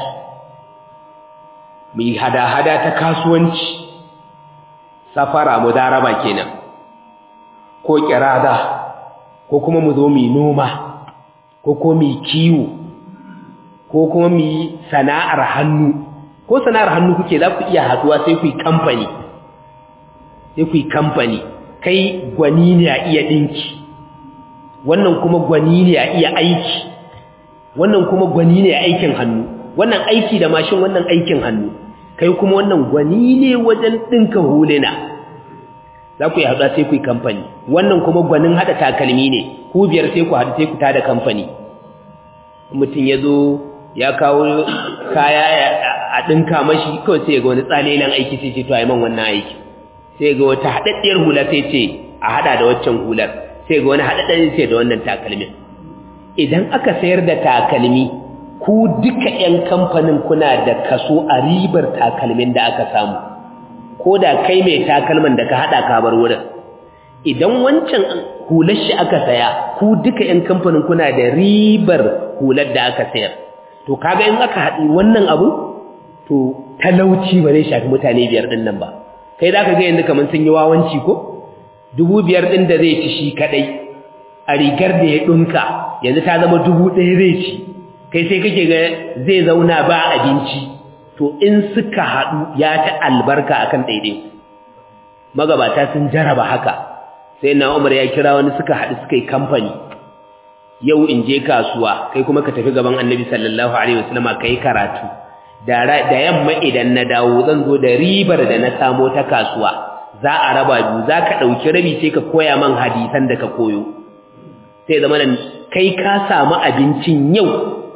mu yi hada-hada ta kasuwanci safara mudaraba kenan ko kirada ko kuma mu zo mu noma ko ko mu kiwo ko kuma mu sana'ar hannu ko sana'ar hannu kuke za ku iya haduwa sai ku yi kamfani sai ku yi kamfani kai gwani ne a iya dinki wannan kuma gwani ne a iya aiki wannan kuma gwani ne a aikin hannu wannan aiki da mashin wannan aikin hannu kai kuma wannan gwani ne wajen dinka huluna za ku yi haɗuwa sai ku yi kamfani wannan kuma gwanin haɗa takalmi ne ku biyar sai ku haɗu sai ku tada kamfani mutum ya zo ya kawo kaya a ɗinka mashi kawai sai ga wani tsalilan aiki sai ce to a yi man wannan aiki sai ga wata haɗaɗɗiyar hula sai ce a haɗa da waccan hular sai ga wani haɗaɗɗen sai da wannan takalmin idan aka sayar da takalmi ku duka 'yan kamfanin kuna da kaso a ribar takalmin da aka samu ko da kai mai takalman da ka haɗa ka bar wurin idan wancan hular shi aka saya ku duka 'yan kamfanin kuna da ribar hular da aka sayar to kaga in aka haɗi wannan abu to talauci ba zai shafi mutane biyar ɗin nan ba kai za ka ga yanzu kamar sun yi wawanci ko dubu biyar ɗin da zai ci shi kaɗai a rigar da ya ɗunka yanzu ta zama dubu ɗaya zai ci kai sai kake ga zai zauna ba abinci to in suka haɗu ya ta albarka akan ɗaiɗai magabata sun jaraba haka sai na umar ya kira wani suka haɗu suka yi kamfani yau in je kasuwa kai kuma ka tafi gaban annabi sallallahu alaihi wasallama ka yi karatu da yamma idan na dawo zan zo da ribar da na samo ta kasuwa za a raba biyu za ka ɗauki rabi sai ka koya man hadisan da ka koyo sai zama nan kai ka samu abincin yau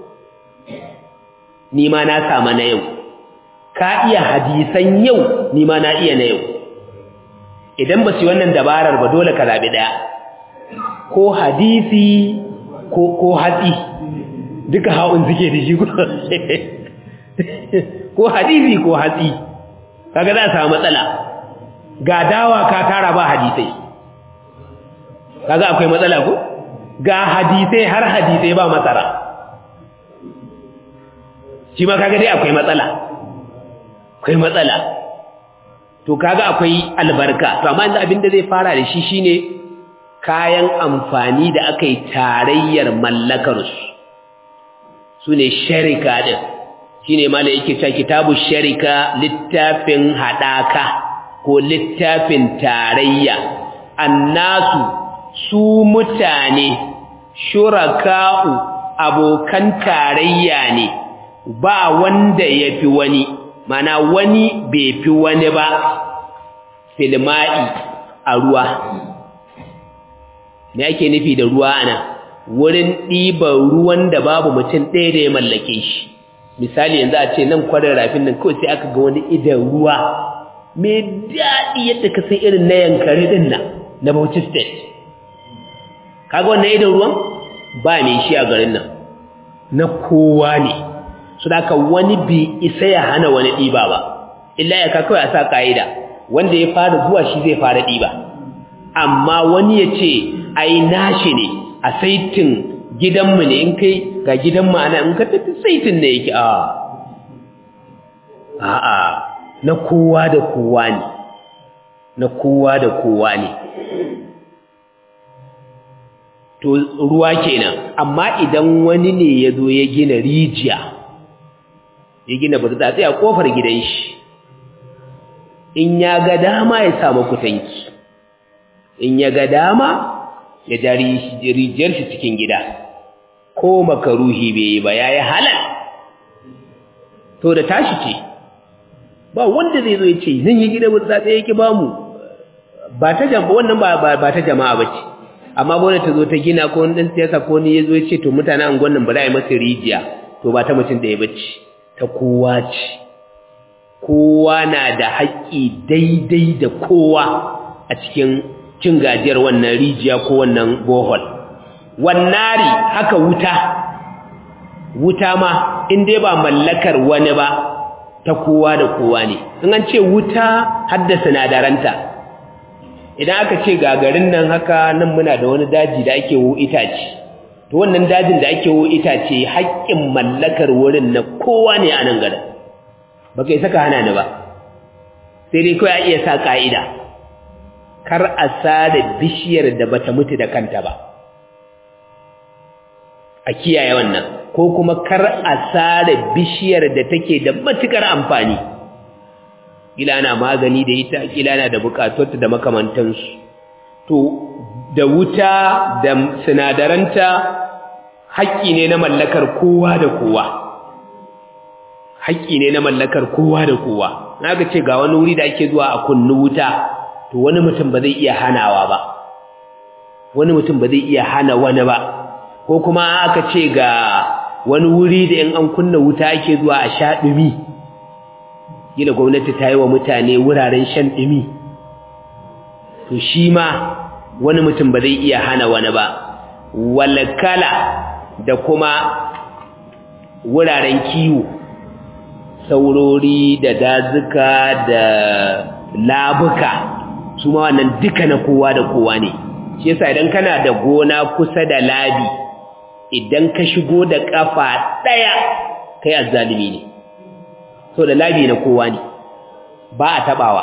ni ma na samu na yau ka iya hadisan yau ni ma na iya na yau idan ba su yi wannan dabarar ba dole ka zaɓi ɗaya ko hadisi ko ko hatsi duka haun suke da shi ko hadisi ko hatsi kaga za a samu matsala ga dawa ka tara ba hadisai kaga akwai matsala ko ga hadisai har hadisai ba masara shi ma kaga dai akwai matsala akwai matsala to kaga akwai albarka to amma yanzu abin da zai fara da shi shine kayan amfani da aka yi tarayyar mallakarsu su ne sharika ɗin shi ne ma da yake cewa kitabu sharika littafin haɗaka ko littafin tarayya annasu su mutane shuraka'u abokan tarayya ne ba wanda ya fi wani mana wani bai fi wani ba filma'i a ruwa me ake nufi da ruwa ana wurin ɗiban ruwan da babu mutum ɗaya da ya mallake shi misali yanzu a ce nan kwarin rafin nan kawai sai aka ga wani idan ruwa mai daɗi yadda ka san irin na yankari ɗin nan na Bauchi State kaga wannan idan ruwan ba mai shi a garin nan na kowa ne su da wani bi isa ya hana wani ɗiba ba illa ya ka kawai a sa ƙa'ida wanda ya fara zuwa shi zai fara ɗiba amma wani ya ce ai nashi ne a saitin gidanmu ne in kai ga gidanmu ana in ka tafi saitin ne yake a a'a na kowa da kowa ne na kowa da kowa ne to ruwa kenan amma idan wani ne ya zo ya gina rijiya ya gina burtsatsi a kofar gidan shi in ya ga dama ya samu kutanki in ya ga dama ya jari rijiyar shi cikin gida ko makaruhi bai yi ba ya yi halal to da tashi ce ba wanda zai zo ya ce zan yi gida burtsatsi yake ba mu ba ta jama'a wannan ba ta jama'a ba ce amma gwamnati ta zo ta gina ko wani ɗan siyasa ko ni ya zo ya ce to mutane an gwannan ba za a yi masa rijiya to ba ta mutum da ya bacci ta kowa ce kowa na da haƙƙi daidai da kowa a cikin cin gajiyar wannan rijiya ko wannan bohol wannari haka wuta wuta ma in dai ba mallakar wani ba ta kowa da kowa ne in an ce wuta hadda sinadaranta idan aka ce gagarin nan haka nan muna da wani daji da ake wo itace to wannan dajin da ake wo itace haƙƙin mallakar wurin na kowa ne a nan garin ba kai saka hana ni ba sai dai kawai a iya sa ƙa'ida kar a sare bishiyar da bata mutu da kanta ba a kiyaye wannan ko kuma kar a sare bishiyar da take da matukar amfani kila na magani da ita kila na da bukatunta da makamantansu to da wuta da sinadaranta haƙƙi ne na mallakar kowa da kowa haƙƙi ne na mallakar kowa da kowa naga ce ga wani wuri da ake zuwa a kunnu wuta to wani mutum ba zai iya hanawa ba wani mutum ba zai iya hana wani ba ko kuma aka ce ga wani wuri da in an kunna wuta ake zuwa a sha ɗumi gina gwamnati ta yi wa mutane wuraren shan ɗumi to shi ma wani mutum ba zai iya hana wani ba walakala da kuma wuraren kiwo saurori da dazuka da labuka su ma wannan duka na kowa da kowa ne shi yasa idan kana da gona kusa da labi idan ka shigo da kafa daya kai azzalimi ne so da labi na kowa ne ba a tabawa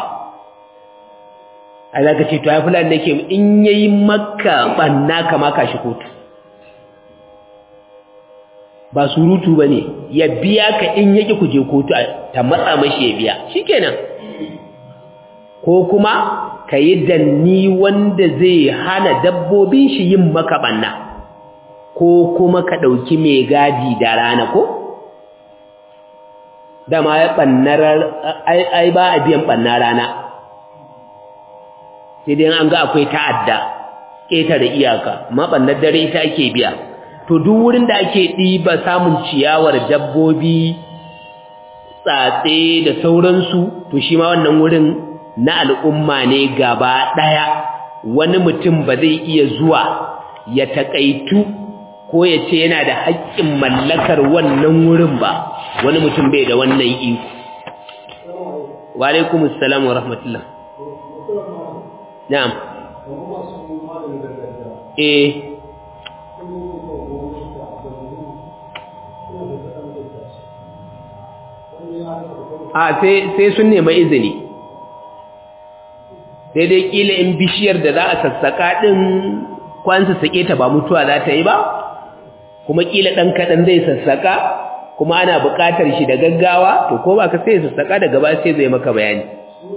a zaka ce to ai fulani nake in yayi makka banna kama ka shi kotu ba surutu bane ya biya ka in yake kuje kotu ta matsa mashi ya biya shikenan ko kuma kayi danni wanda zai hana dabbobin shi yin maka banna ko kuma ka dauki mai gadi da rana ko dama ya bannar ai ba a biyan banna rana sai dai an ga akwai ta'adda ƙetare iyaka amma bannar dare ita ake biya to duk wurin da ake ɗiba samun ciyawar dabbobi tsatse da sauransu to shi ma wannan wurin na al'umma ne gaba ɗaya wani mutum ba zai iya zuwa ya taƙaitu ko ya ce yana da haƙƙin mallakar wannan wurin ba wani mutum bai da wannan iko wa alaikumus salam wa rahmatullah na'am eh a sai sun nema izini sai dai kila in bishiyar da za a sassaka din kwansa sake ta ba mutuwa za ta yi ba kuma kila dan kadan zai sassaka kuma ana buƙatar shi da gaggawa to ko ba ka sai sassaka daga ba sai zai maka bayani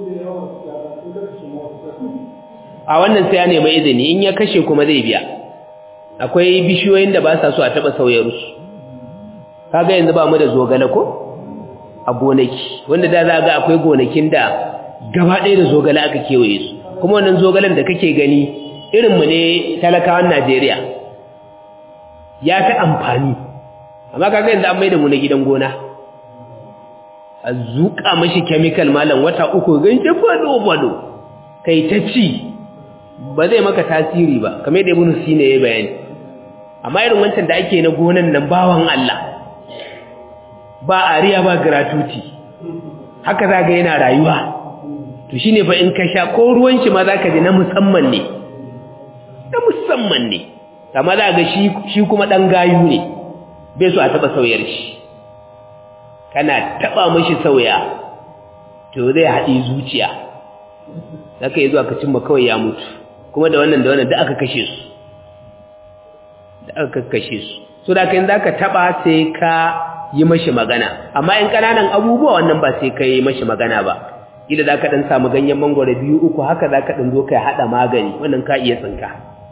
a wannan sai ya nema izini in ya kashe kuma zai biya akwai bishiyoyin da ba sa so a taba sauyarsu kaga yanzu ba mu da zogale ko a gonaki wanda da za ga akwai gonakin da gaba ɗaya da zogale aka kewaye su kuma wannan zogalen da kake gani irinmu ne talakawan Najeriya ya fi amfani amma kaga yanzu an mai da mu na gidan gona a zuƙa mashi chemical malam wata uku gance fado-fado kai ta ci ba zai maka tasiri ba kamar da ibn sina ya bayani amma irin wancan da ake na gonan nan bawan Allah ba ariya ba gratuity haka zaga yana rayuwa to shine fa in ka sha ko ruwan shi ma zaka ji na musamman ne na musamman ne amma za ga shi shi kuma dan gayu ne bai so a taba sauyar shi kana taba mishi sauya to zai haɗi zuciya zaka yi zuwa ka cimma kawai ya mutu kuma da wannan da wannan da aka kashe su da aka kashe su so da kai zaka taba sai ka yi mashi magana amma in kananan abubuwa wannan ba sai kai mashi magana ba kila zaka dan samu ganyen mangoro biyu uku haka zaka dan zo kai hada magani wannan ka iya tsinka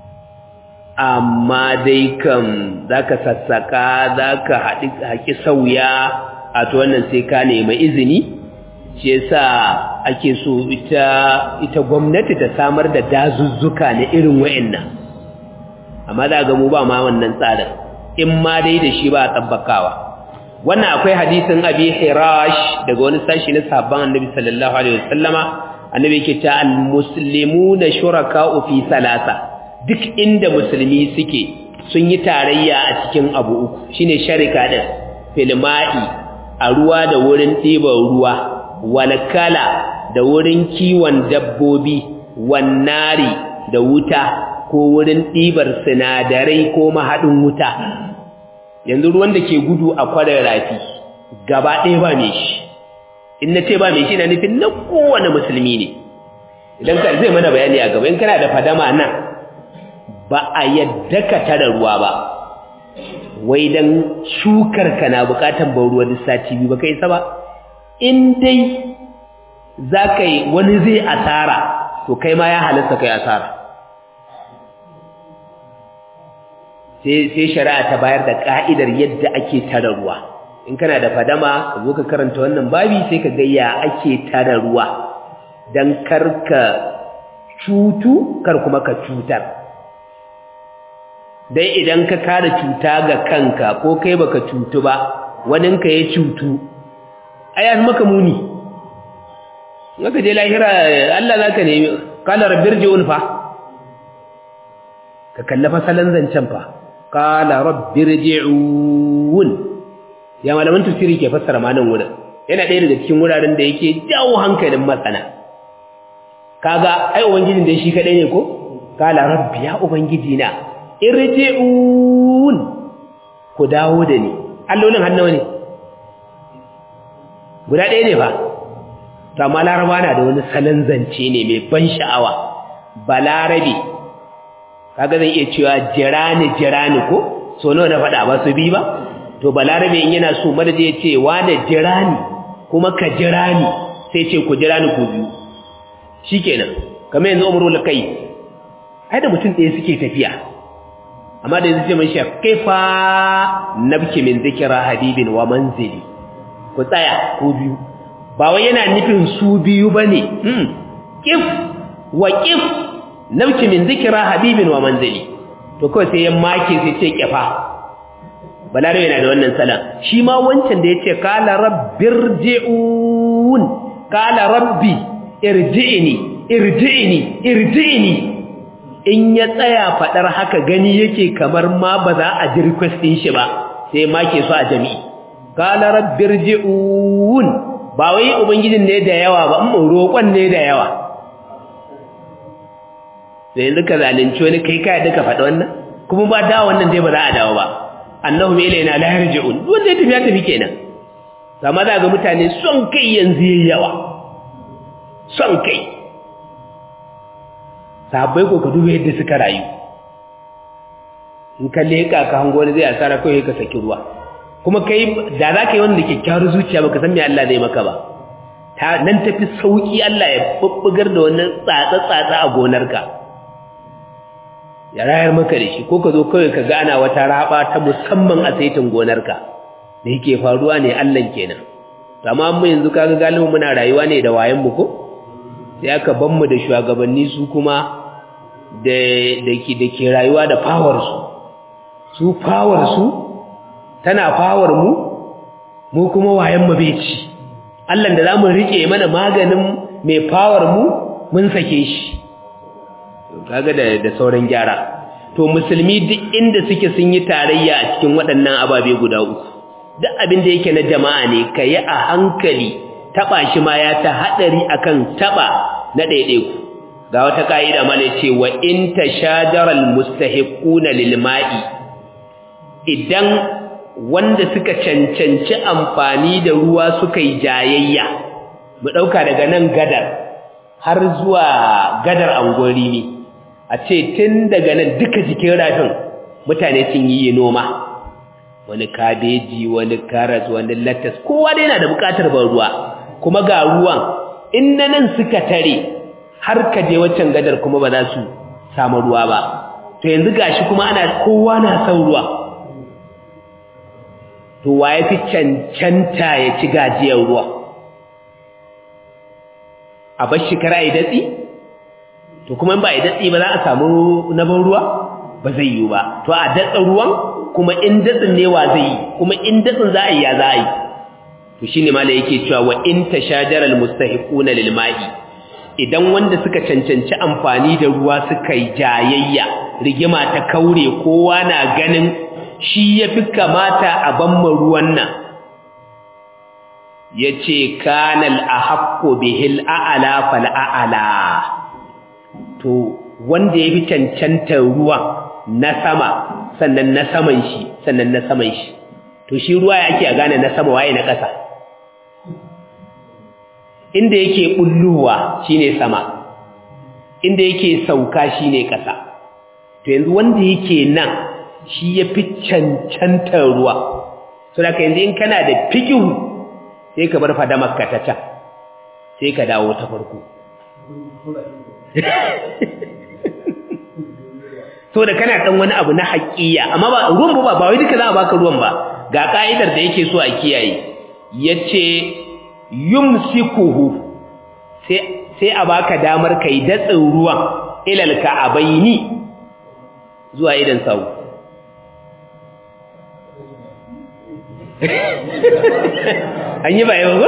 amma dai kam zaka sassaka zaka haɗi haki sauya a to wannan sai ka nemi izini shi yasa ake so ita ita gwamnati ta samar da dazuzzuka na irin wayannan amma za ga mu ba ma wannan tsarin in ma dai da shi ba a tabbakawa wannan akwai hadisin abi hirash daga wani sashi na sahabban annabi sallallahu alaihi wasallama annabi yake ta almuslimuna shuraka'u fi salasa duk inda musulmi suke sun yi tarayya a cikin abu uku shine sharika din filma'i a ruwa da wurin ɗiban ruwa walkala da wurin kiwon dabbobi wannari da wuta ko wurin ɗibar sinadarai ko mahaɗin wuta yanzu ruwan da ke gudu a kwarar rafi gaba ɗaya ba mai shi in na ce ba mai shi na nufin na kowane musulmi ne idan ka zai mana bayani a gaba in kana da fadama nan ba a yadda ka tara ruwa ba wai dan shukar ka na bukatan ban ruwa duk sati biyu ba kai sa ba in dai za ka yi wani zai asara to kai ma ya halatta kai asara sai shari'a ta bayar da ka'idar yadda ake tara ruwa in kana da fadama ka zo ka karanta wannan babi sai ka ga ya ake tara ruwa dan karka cutu kar kuma ka cutar dai idan ka kare cuta ga kanka ko kai baka cutu ba waninka ya cutu ai an maka muni zaka je lahira Allah zaka nemi qala rabbirji'un fa ka kallafa salan zancen fa qala rabbirji'un ya malaman tafsiri ke fassara ma nan wurin yana ɗaya daga cikin wuraren da yake jawo hankalin masana kaga ai ubangijin da shi kadai ne ko qala rabbi ya ubangiji na irji'un ku dawo da ni allolin hannawa ne guda ɗaya ne fa to amma laraba na da wani salon zance ne mai ban sha'awa balarabe kaga zan iya cewa jirani jirani ko so nawa na faɗa ba su bi ba to balarabe in yana so madadi ya ce wane jirani kuma ka jirani sai ce ku jirani ku biyu shikenan kamar yanzu umrul kai ai da mutum ɗaya suke tafiya amma da yanzu ce mai shef kaifa nabki min zikira habibin wa manzili ku tsaya ku biyu ba wai yana nufin su biyu bane hmm kif wa kif nabki min zikira habibin wa manzili to kawai sai ya make sai ce kifa balaro yana da wannan salan shi ma wancan da yace qala rabbirji'un qala rabbi irji'ni irji'ni irji'ni in ya tsaya fadar haka gani yake kamar ma ba za a ji request din shi ba sai make su a jami'i qala rabbirji'un ba wai ubangijin ne da yawa ba amma roƙon ne da yawa sai yanzu ka zalunci wani kai kai duka faɗa wannan kuma ba dawo wannan dai ba za a dawo ba annahum ilayna la yarji'un wanda ya tafi ya tafi kenan amma za ga mutane son kai yanzu yayi yawa son kai sahabbai ko ka duba yadda suka rayu in ka leka ka hango wani zai asara kawai ka saki ruwa kuma kai da za ka yi wanda kyakkyawar zuciya baka san me Allah zai maka ba ta nan tafi sauki Allah ya bubbugar da wannan tsatsa tsatsa a gonarka ya rayar maka da shi ko ka zo kawai ka gana wata raba ta musamman a saitin gonarka da yake faruwa ne Allah kenan amma mu yanzu kaga galibin muna rayuwa ne da wayan mu ko sai aka ban mu da shugabanni su kuma da da ke da ke rayuwa da power su su power su tana power mu mu kuma wayan mu bai ci Allah da zamu rike mana maganin mai power mu mun sake shi kaga da da sauran gyara to musulmi duk inda suke sun yi tarayya a cikin waɗannan ababe guda uku duk abin da yake na jama'a ne kayi a hankali taba shi ma ya ta hadari akan taba na daidaiku ga wata kaida ma ne ce wa in tashajaral mustahiquna lil ma'i idan wanda suka cancanci amfani da ruwa suka yi jayayya mu dauka daga nan gadar har zuwa gadar angori ne a ce tun daga nan duka jikin rafin mutane sun yi noma wani kabeji wani karas wani latas kowa dai yana da bukatar ban ruwa kuma ga ruwan in na nan suka tare har ka je waccan gadar kuma ba za su samu ruwa ba to yanzu gashi kuma ana kowa na son ruwa to wa ya fi cancanta ya ci gajiyar ruwa a bar shi kara datsi to kuma in ba a datsi ba za a samu na ban ruwa ba zai yi ba to a datsa ruwan kuma in datsin ne wa zai yi kuma in datsin za a yi ya za a yi to shine mala yake cewa wa in tashajaral mustahiquna lil ma'i idan wanda suka cancanci amfani da ruwa suka yi jayayya rigima ta kaure kowa na ganin shi yafi kamata a banma ruwan nan yace kanal ahaqqu bihil a'la fal a'la to wanda yafi cancantar ruwan na sama sannan na saman shi sannan na saman shi to shi ruwa yake a gane na sama waye na ƙasa inda yake bulluwa shine sama inda yake sauka shine ƙasa to yanzu wanda yake nan shi ya fi cancantar ruwa so da yanzu in kana da fikihu sai ka bar fadamar ka ta can sai ka dawo ta farko so da kana dan wani abu na haƙiya amma ba ruwan ba ba wai duka za a baka ruwan ba ga ka'idar da yake so a kiyaye yace yumsikuhu sai sai a baka damar kai datsin ruwan ilal ka'abaini zuwa idan sau an yi ba yau ba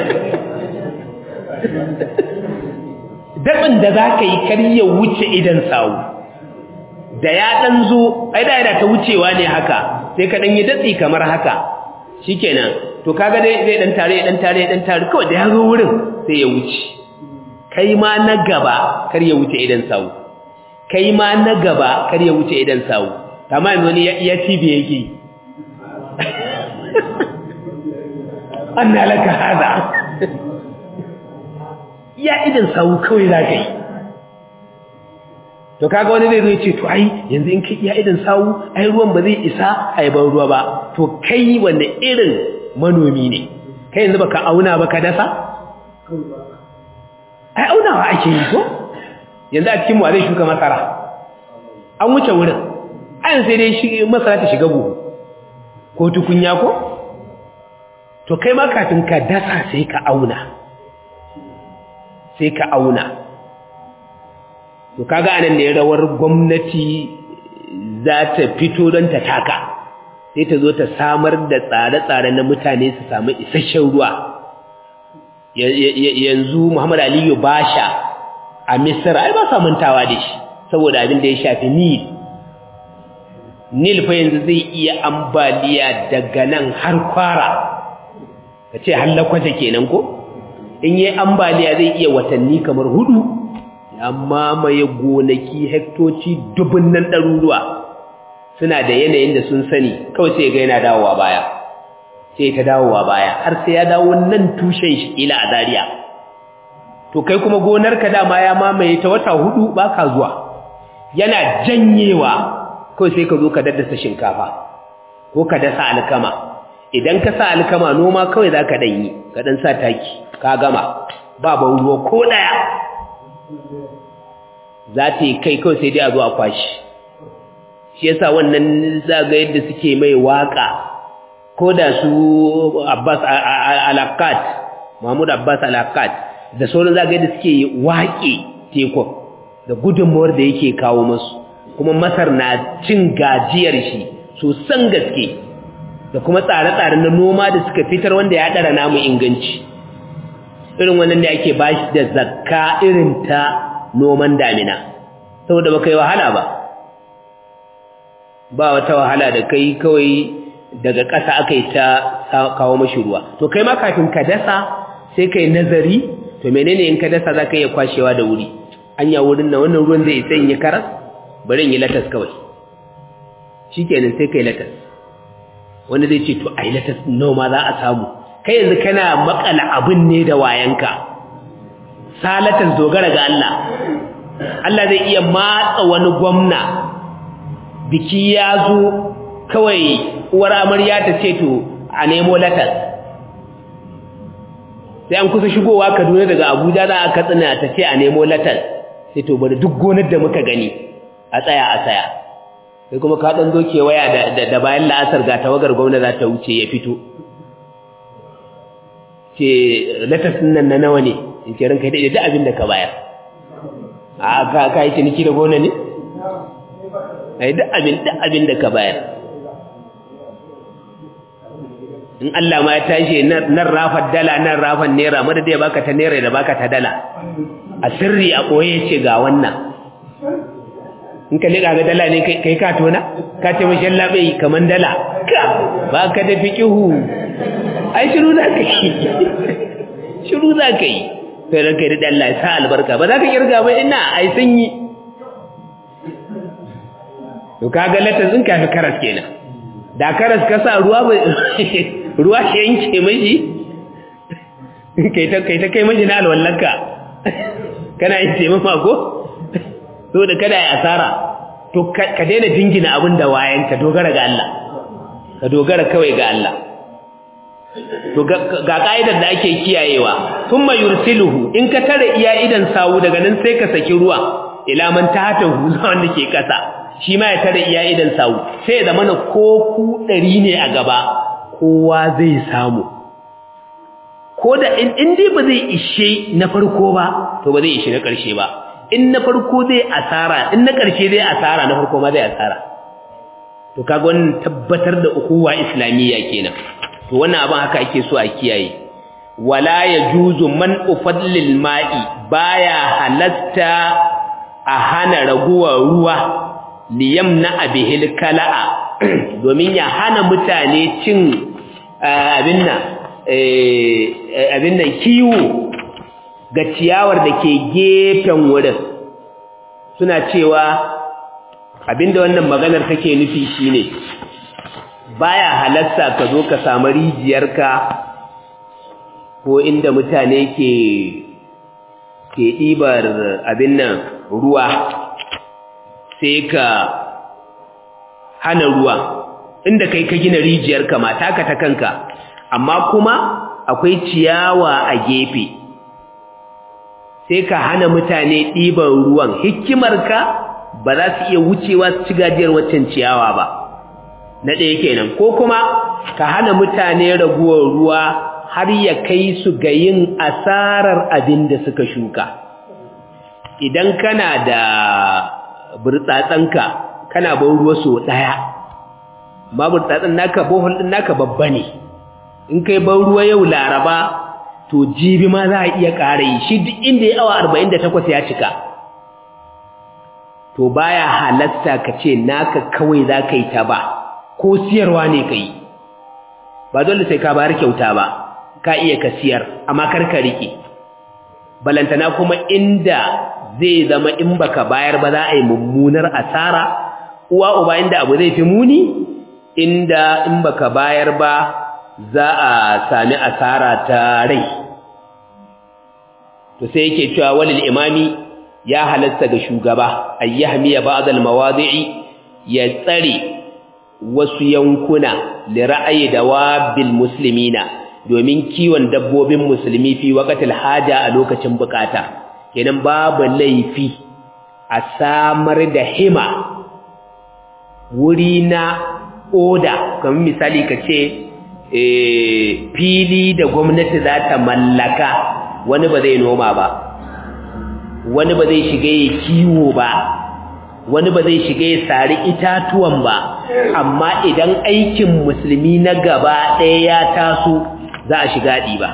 datsin da za ka yi karya wuce idan sau da ya ɗan zo ai da yana ta wucewa ne haka sai ka ɗan yi datsi kamar haka shikenan to kaga dai zai ɗan tare ɗan tare ɗan tare kawai da ya zo wurin sai ya wuce kai ma na gaba kar ya wuce idan sawu kai ma na gaba kar ya wuce idan sawu amma yanzu wani ya cibe yake anna laka hada ya idan sawu kawai za ka yi to kaga wani zai zo ya ce to ai yanzu in kai ya idan sawu ai ruwan ba zai isa ai ban ruwa ba to kai wanda irin manomi ne kai yanzu baka auna ba ka dasa ai aunawa ake yi ko yanzu a cikin wa zai shuka masara an wuce wurin ayan sai dai shi masara ta shiga buhu ko tukunya ko to kai ma kafin ka dasa sai ka auna sai ka auna to kaga anan ne rawar gwamnati za ta fito don ta taka sai ta zo ta samar da tsare-tsare na mutane su samu isasshen ruwa yanzu Muhammad Aliyu Basha a Misra ai ba sa mantawa da shi saboda abin da ya shafi Nil Nil fa yanzu zai iya ambaliya daga nan har kwara kace hallakwaje kenan ko in yi ambaliya zai iya watanni kamar hudu ya mamaye gonaki hektoci dubun nan ɗaruruwa suna da yanayin da sun sani kawai sai ga yana dawowa baya sai ta dawowa baya har sai ya dawo nan tushen shi ila a Zariya. to kai kuma gonarka dama ya mamaye ta wata hudu baka zuwa yana janyewa kawai sai ka zo ka daddasa shinkafa ko ka dasa alkama idan ka sa alkama noma kawai za ka ɗanyi ka ɗan sa taki ka gama ba ban ruwa ko ɗaya za ta yi kai kawai sai dai a zo a kwashi shi yasa wannan zaga yadda suke mai waka ko da su Abbas Alakat Mahmud Abbas Alakat da sauran zaga yadda suke waƙe tekun da gudunmawar da yake kawo masu kuma Masar na cin gajiyar shi sosan gaske da kuma tsare-tsare na noma da suka fitar wanda ya ɗara namu inganci irin wannan da ake bashi da zakka irin ta noman damina saboda baka yi wahala ba ba wata wahala da kai kawai daga ƙasa aka yi ta kawo mashi ruwa to kai ma kafin ka dasa sai kai nazari to menene in ka dasa za ka iya kwashewa da wuri an ya wurin na wannan ruwan zai isa in yi karas bari in yi latas kawai shi kenan sai kai latas wanda zai ce to ai latas noma za a samu kai yanzu kana makala abin ne da wayanka salatas dogara ga Allah Allah zai iya matsa wani gwamna biki ya zo kawai uwar amarya ta ce to a nemo latas sai an kusa shigowa Kaduna daga Abuja za a katsina ta ce a nemo latas sai to bari duk gonar da muka gani a tsaya a tsaya sai kuma ka dan zo waya da da bayan la'asar ga tawagar gwamna za ta wuce ya fito ce latas nan na nawa ne in ce ranka da duk abin da ka bayar a ka ka yi ciniki da gona ne ai duk abin duk abin da ka bayar in Allah ma ya tashi nan rafar dala nan rafar naira madada ya baka ta naira da baka ta dala a sirri a koye ce ga wannan in ka liƙa ga dala ne kai ka tona ka ce mashin labai kaman dala ka ba ka da fiƙihu ai shiru za ka yi shiru za ka yi sai ranka yi da Allah ya sa albarka ba za ka kirga ba ina ai sun yi to kaga latas in kafi karas kenan da karas ka sa ruwa ba ruwa shi yanke mashi kai ta kai ta kai mashi na alwallanka kana yin taimama ko saboda kada ya asara to ka daina jingina abin da wayan ka dogara ga Allah ka dogara kawai ga Allah to ga ka'idar da ake kiyayewa thumma yursiluhu in ka tare iya idan sawu daga nan sai ka saki ruwa ila man tahta huza wanda ke kasa shi ma ya tare iya idan sawu sai da mana ko ku dari ne a gaba kowa zai samu ko da in dai ba zai ishe na farko ba to ba zai ishe na ƙarshe ba in na farko zai asara in na ƙarshe zai asara na farko ma zai asara to kaga wannan tabbatar da ukuwa islamiyya kenan to wannan abin haka ake so a kiyaye wala yajuzu man ufadlil ma'i baya halatta a hana raguwar ruwa liyamna abihil kala'a domin ya hana mutane cin abin nan abin nan kiwo ga ciyawar da ke gefen wurin suna cewa abinda wannan maganar take nufi shine baya halatta ka zo ka samu rijiyarka ko inda mutane ke ke ɗibar abin nan ruwa sai ka hana ruwa inda kai ka gina rijiyarka ma taka ta kanka amma kuma akwai ciyawa a gefe sai ka hana mutane ɗiban ruwan hikimarka ba za su iya wucewa su ci gajiyar waccan ciyawa ba na ɗaya kenan ko kuma ka hana mutane raguwar ruwa har ya kai su ga yin asarar abin da suka shuka idan kana da burtsatsanka kana ban ruwa so ɗaya ma burtsatsan naka bohol ɗin naka babba ne in kai ban ruwa yau laraba to jibi ma za a iya ƙara yi shi duk inda ya awa arba'in da takwas ya cika to baya halasta ka ce naka kawai za ka yi ta ba ko siyarwa ne ka yi ba dole sai ka bayar kyauta ba ka iya ka siyar amma kar ka riƙe balantana kuma inda zai zama in baka bayar ba za a yi mummunar asara uwa uba inda abu zai fi muni inda in baka bayar ba za a sami asara ta rai to sai yake cewa walil imami ya halatta ga shugaba ayyahmiya ba'd al-mawadi'i ya tsare wasu yankuna li ra'ayi dawabil muslimina domin kiwon dabbobin musulmi fi waqtil haja a lokacin bukata kenan babu laifi a samar da hima wuri na oda kamar misali kace eh fili da gwamnati za ta mallaka wani ba zai noma ba wani ba zai shiga ya kiwo ba wani ba zai shiga ya sari itatuwan ba amma idan aikin musulmi na gaba ɗaya ya taso za a shiga ɗiba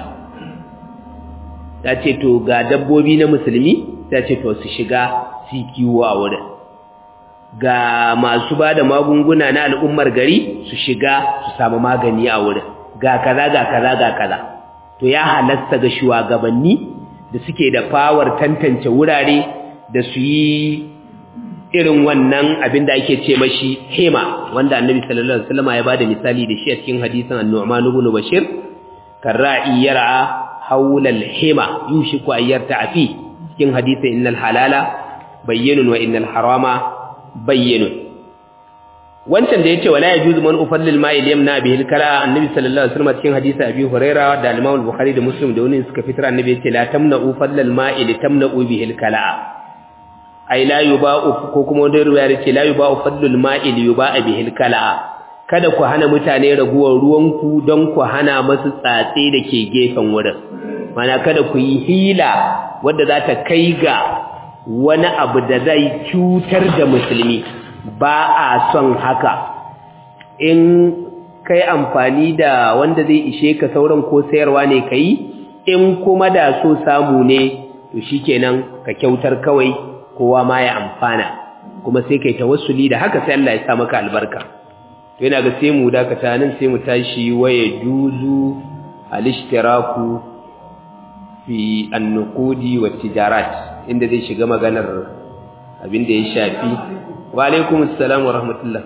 ta ce to ga dabbobi na musulmi ta ce to su shiga su kiwo a wurin ga masu ba da magunguna na al'ummar gari su shiga su samu magani a wurin ga kaza ga kaza ga kaza to ya halasta ga shugabanni da suke da fawar tantance wurare da su yi irin wannan abin da ake ce mashi hema wanda annabi sallallahu alaihi wasallam ya bada misali da shi a cikin hadisin an-nu'man ibn bashir karra'i yar'a hawla al-hema yushiku an yarta'a fi cikin hadisin innal halala bayyinun wa innal harama bayyinun wancan da yace wala yajuzu man ufallil ma'i yamna bihi al-kala annabi sallallahu alaihi wasallam cikin hadisi abi huraira da al-imam al-bukhari da muslim da wani suka fitar annabi yace la tamna'u fallal ma'i li tamna'u bihi al-kala ai la yuba'u ko kuma wanda ruwaya yace la yuba'u fallul ma'i li yuba'a bihi al-kala kada ku hana mutane raguwar ruwanku don ku hana masu tsatse da ke gefen wurin mana kada ku yi hila wadda za ta kai ga wani abu da zai cutar da musulmi ba a son haka in kai amfani da wanda zai ishe ka sauran ko sayarwa ne kai in kuma da so samu ne to shikenan ka kyautar kawai kowa ma ya amfana kuma sai kai tawassuli da haka sai Allah ya sa maka albarka to yana ga sai mu dakata nan sai mu tashi waye duzu al-ishtiraku fi an-nuqudi wa tijarat inda zai shiga maganar abin da ya shafi wa alaikum assalam wa rahmatullah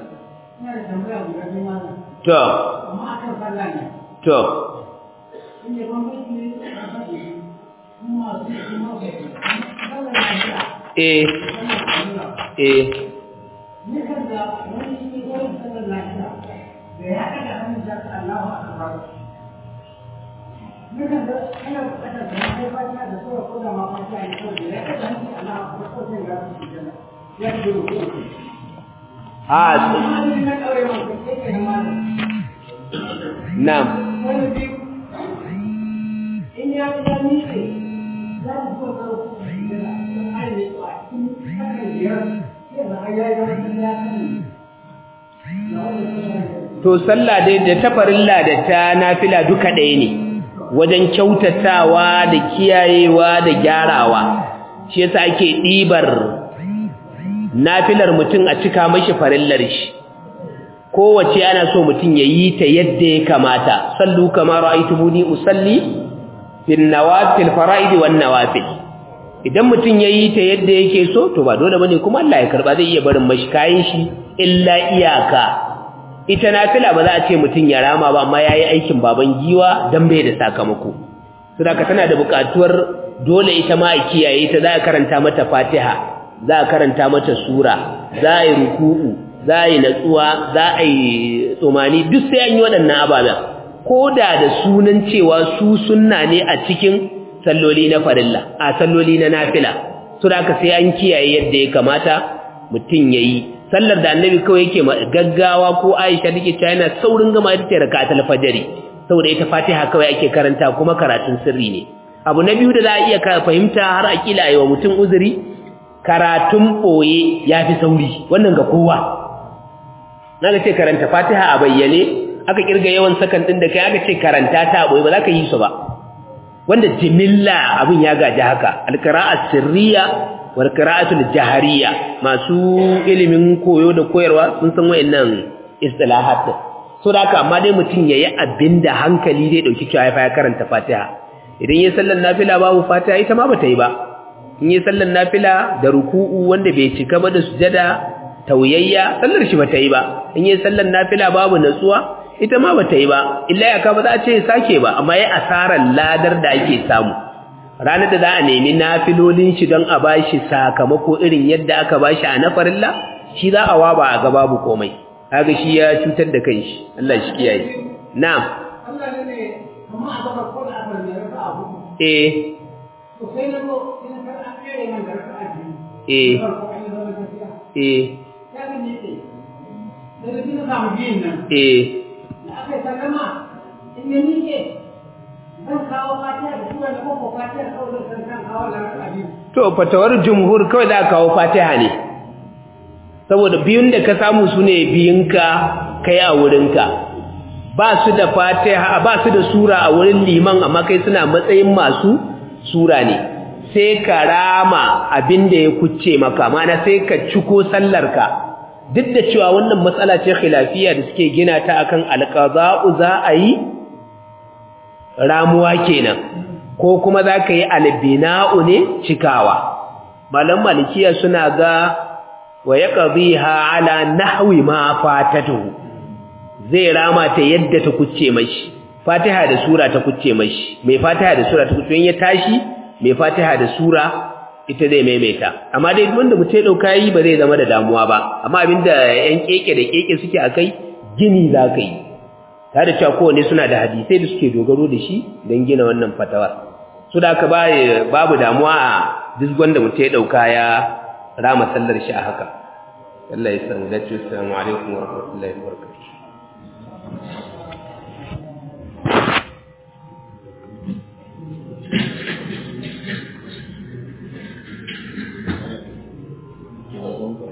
to to eh eh Nikan da wani shi ne wani sallar lafiya da ya ɗaga hannun da Allahu Akbar. Nikan da ana buƙatar da ya kai fatiha da sura ko da ma fatiha ne kawai da ya ɗaga hannun Allahu Akbar ko sai ga su jana. Ya ji ruku. a Amma ni na ɗaure ma ko sai ka yi malam. na'am Wani biyu. In ya ga miƙe za mu so ka ruku da jana. Sun aini a cikin sakan biyar. Sai da ya yi wani ya sani. Na wani kusa to sallah dai da ta farilla da ta nafila duka ɗaya ne wajen kyautatawa da kiyayewa da gyarawa shi yasa ake ɗibar nafilar mutum a cika mashi farillar shi kowace ana so mutum ya yi ta yadda ya kamata sallu kama ra'aytumuni usalli fil nawafil fara'id wan nawafil idan mutum ya yi ta yadda yake so to ba dole bane kuma Allah ya karba zai iya barin mashi kayan shi illa iyaka ita nafila ba za a ce mutum ya rama ba amma yayi aikin baban giwa dan bai da sakamako saboda tana da buƙatuwar dole ita ma a kiyaye ta za a karanta mata Fatiha za a karanta mata sura za a yi ruku'u za a yi natsuwa za a yi tsomani duk sai an yi waɗannan ababen ko da da sunan cewa su sunna ne a cikin salloli na farilla a salloli na nafila saboda sai an kiyaye yadda ya kamata mutum yayi sallar da annabi kawai yake gaggawa ko Aisha take cewa yana saurin gama ita ce rak'atul fajr saboda ita Fatiha kawai ake karanta kuma karatun sirri ne abu na biyu da za a iya fahimta har akila ayi wa mutum uzuri karatun boye yafi sauri wannan ga kowa naga ce karanta Fatiha a bayyane aka kirga yawan sakan din da kai aka ce karanta ta boye ba za ka yi su ba wanda jimilla abin ya gaji haka alqira'at sirriya wal qira'atul jahariyya masu ilimin koyo da koyarwa sun san wayannan istilahat so da haka amma dai mutum yayi abinda hankali zai dauki cewa ya karanta Fatiha idan yayi sallar nafila babu Fatiha ita ma bata yi ba in yayi sallar nafila da ruku'u wanda bai cika ba da sujada tauyayya sallar shi bata yi ba in yayi sallar nafila babu natsuwa ita ma bata yi ba illa ya ka ba za a ce sake ba amma yayi asarar ladar da ake samu ranar da za a nemi nafilolin shi don a bashi sakamako irin yadda aka bashi a na farilla shi za a waba a ga babu komai kaga shi ya cutar da kanshi Allah shi kiyaye na'am Allah ne kuma a gaba ko da aka ne raka abu eh to sai na go sai na fara kare man da raka abu eh farko an yi zama gaskiya eh ya ga ne ce da da kina samu biyin nan eh da aka yi sallama in ya nike zan kawo fatiha da sura da koko fatiha kawai zan san kawo da raka abu to fatawar jumhur kawai za ka kawo Fatiha ne saboda biyun da ka samu su ne biyunka kai a wurinka ba su da Fatiha ba su da sura a wurin liman amma kai suna matsayin masu sura ne sai ka rama abin da ya kucce maka mana sai ka ciko sallarka duk da cewa wannan matsala ce khilafiya da suke gina ta akan alqaza'u za a yi ramuwa kenan ko kuma za ka yi albina'u ne cikawa malam malikiya suna ga wa ya ƙabiha ala nahwi ma fatatuhu zai rama ta yadda ta kucce mashi fatiha da sura ta kucce mashi mai fatiha da sura ta kucce ya tashi mai fatiha da sura ita zai maimaita amma dai wanda mutum ya dauka yi ba zai zama da damuwa ba amma abinda yan keke da keke suke akai gini za ka yi tare da cewa kowane suna da hadisai da suke dogaro da shi don gina wannan fatawar su da aka babu damuwa a duk wanda mutum ya dauka ya rama sallar shi a haka Allah ya san dace assalamu alaikum wa rahmatullahi wa barakatuh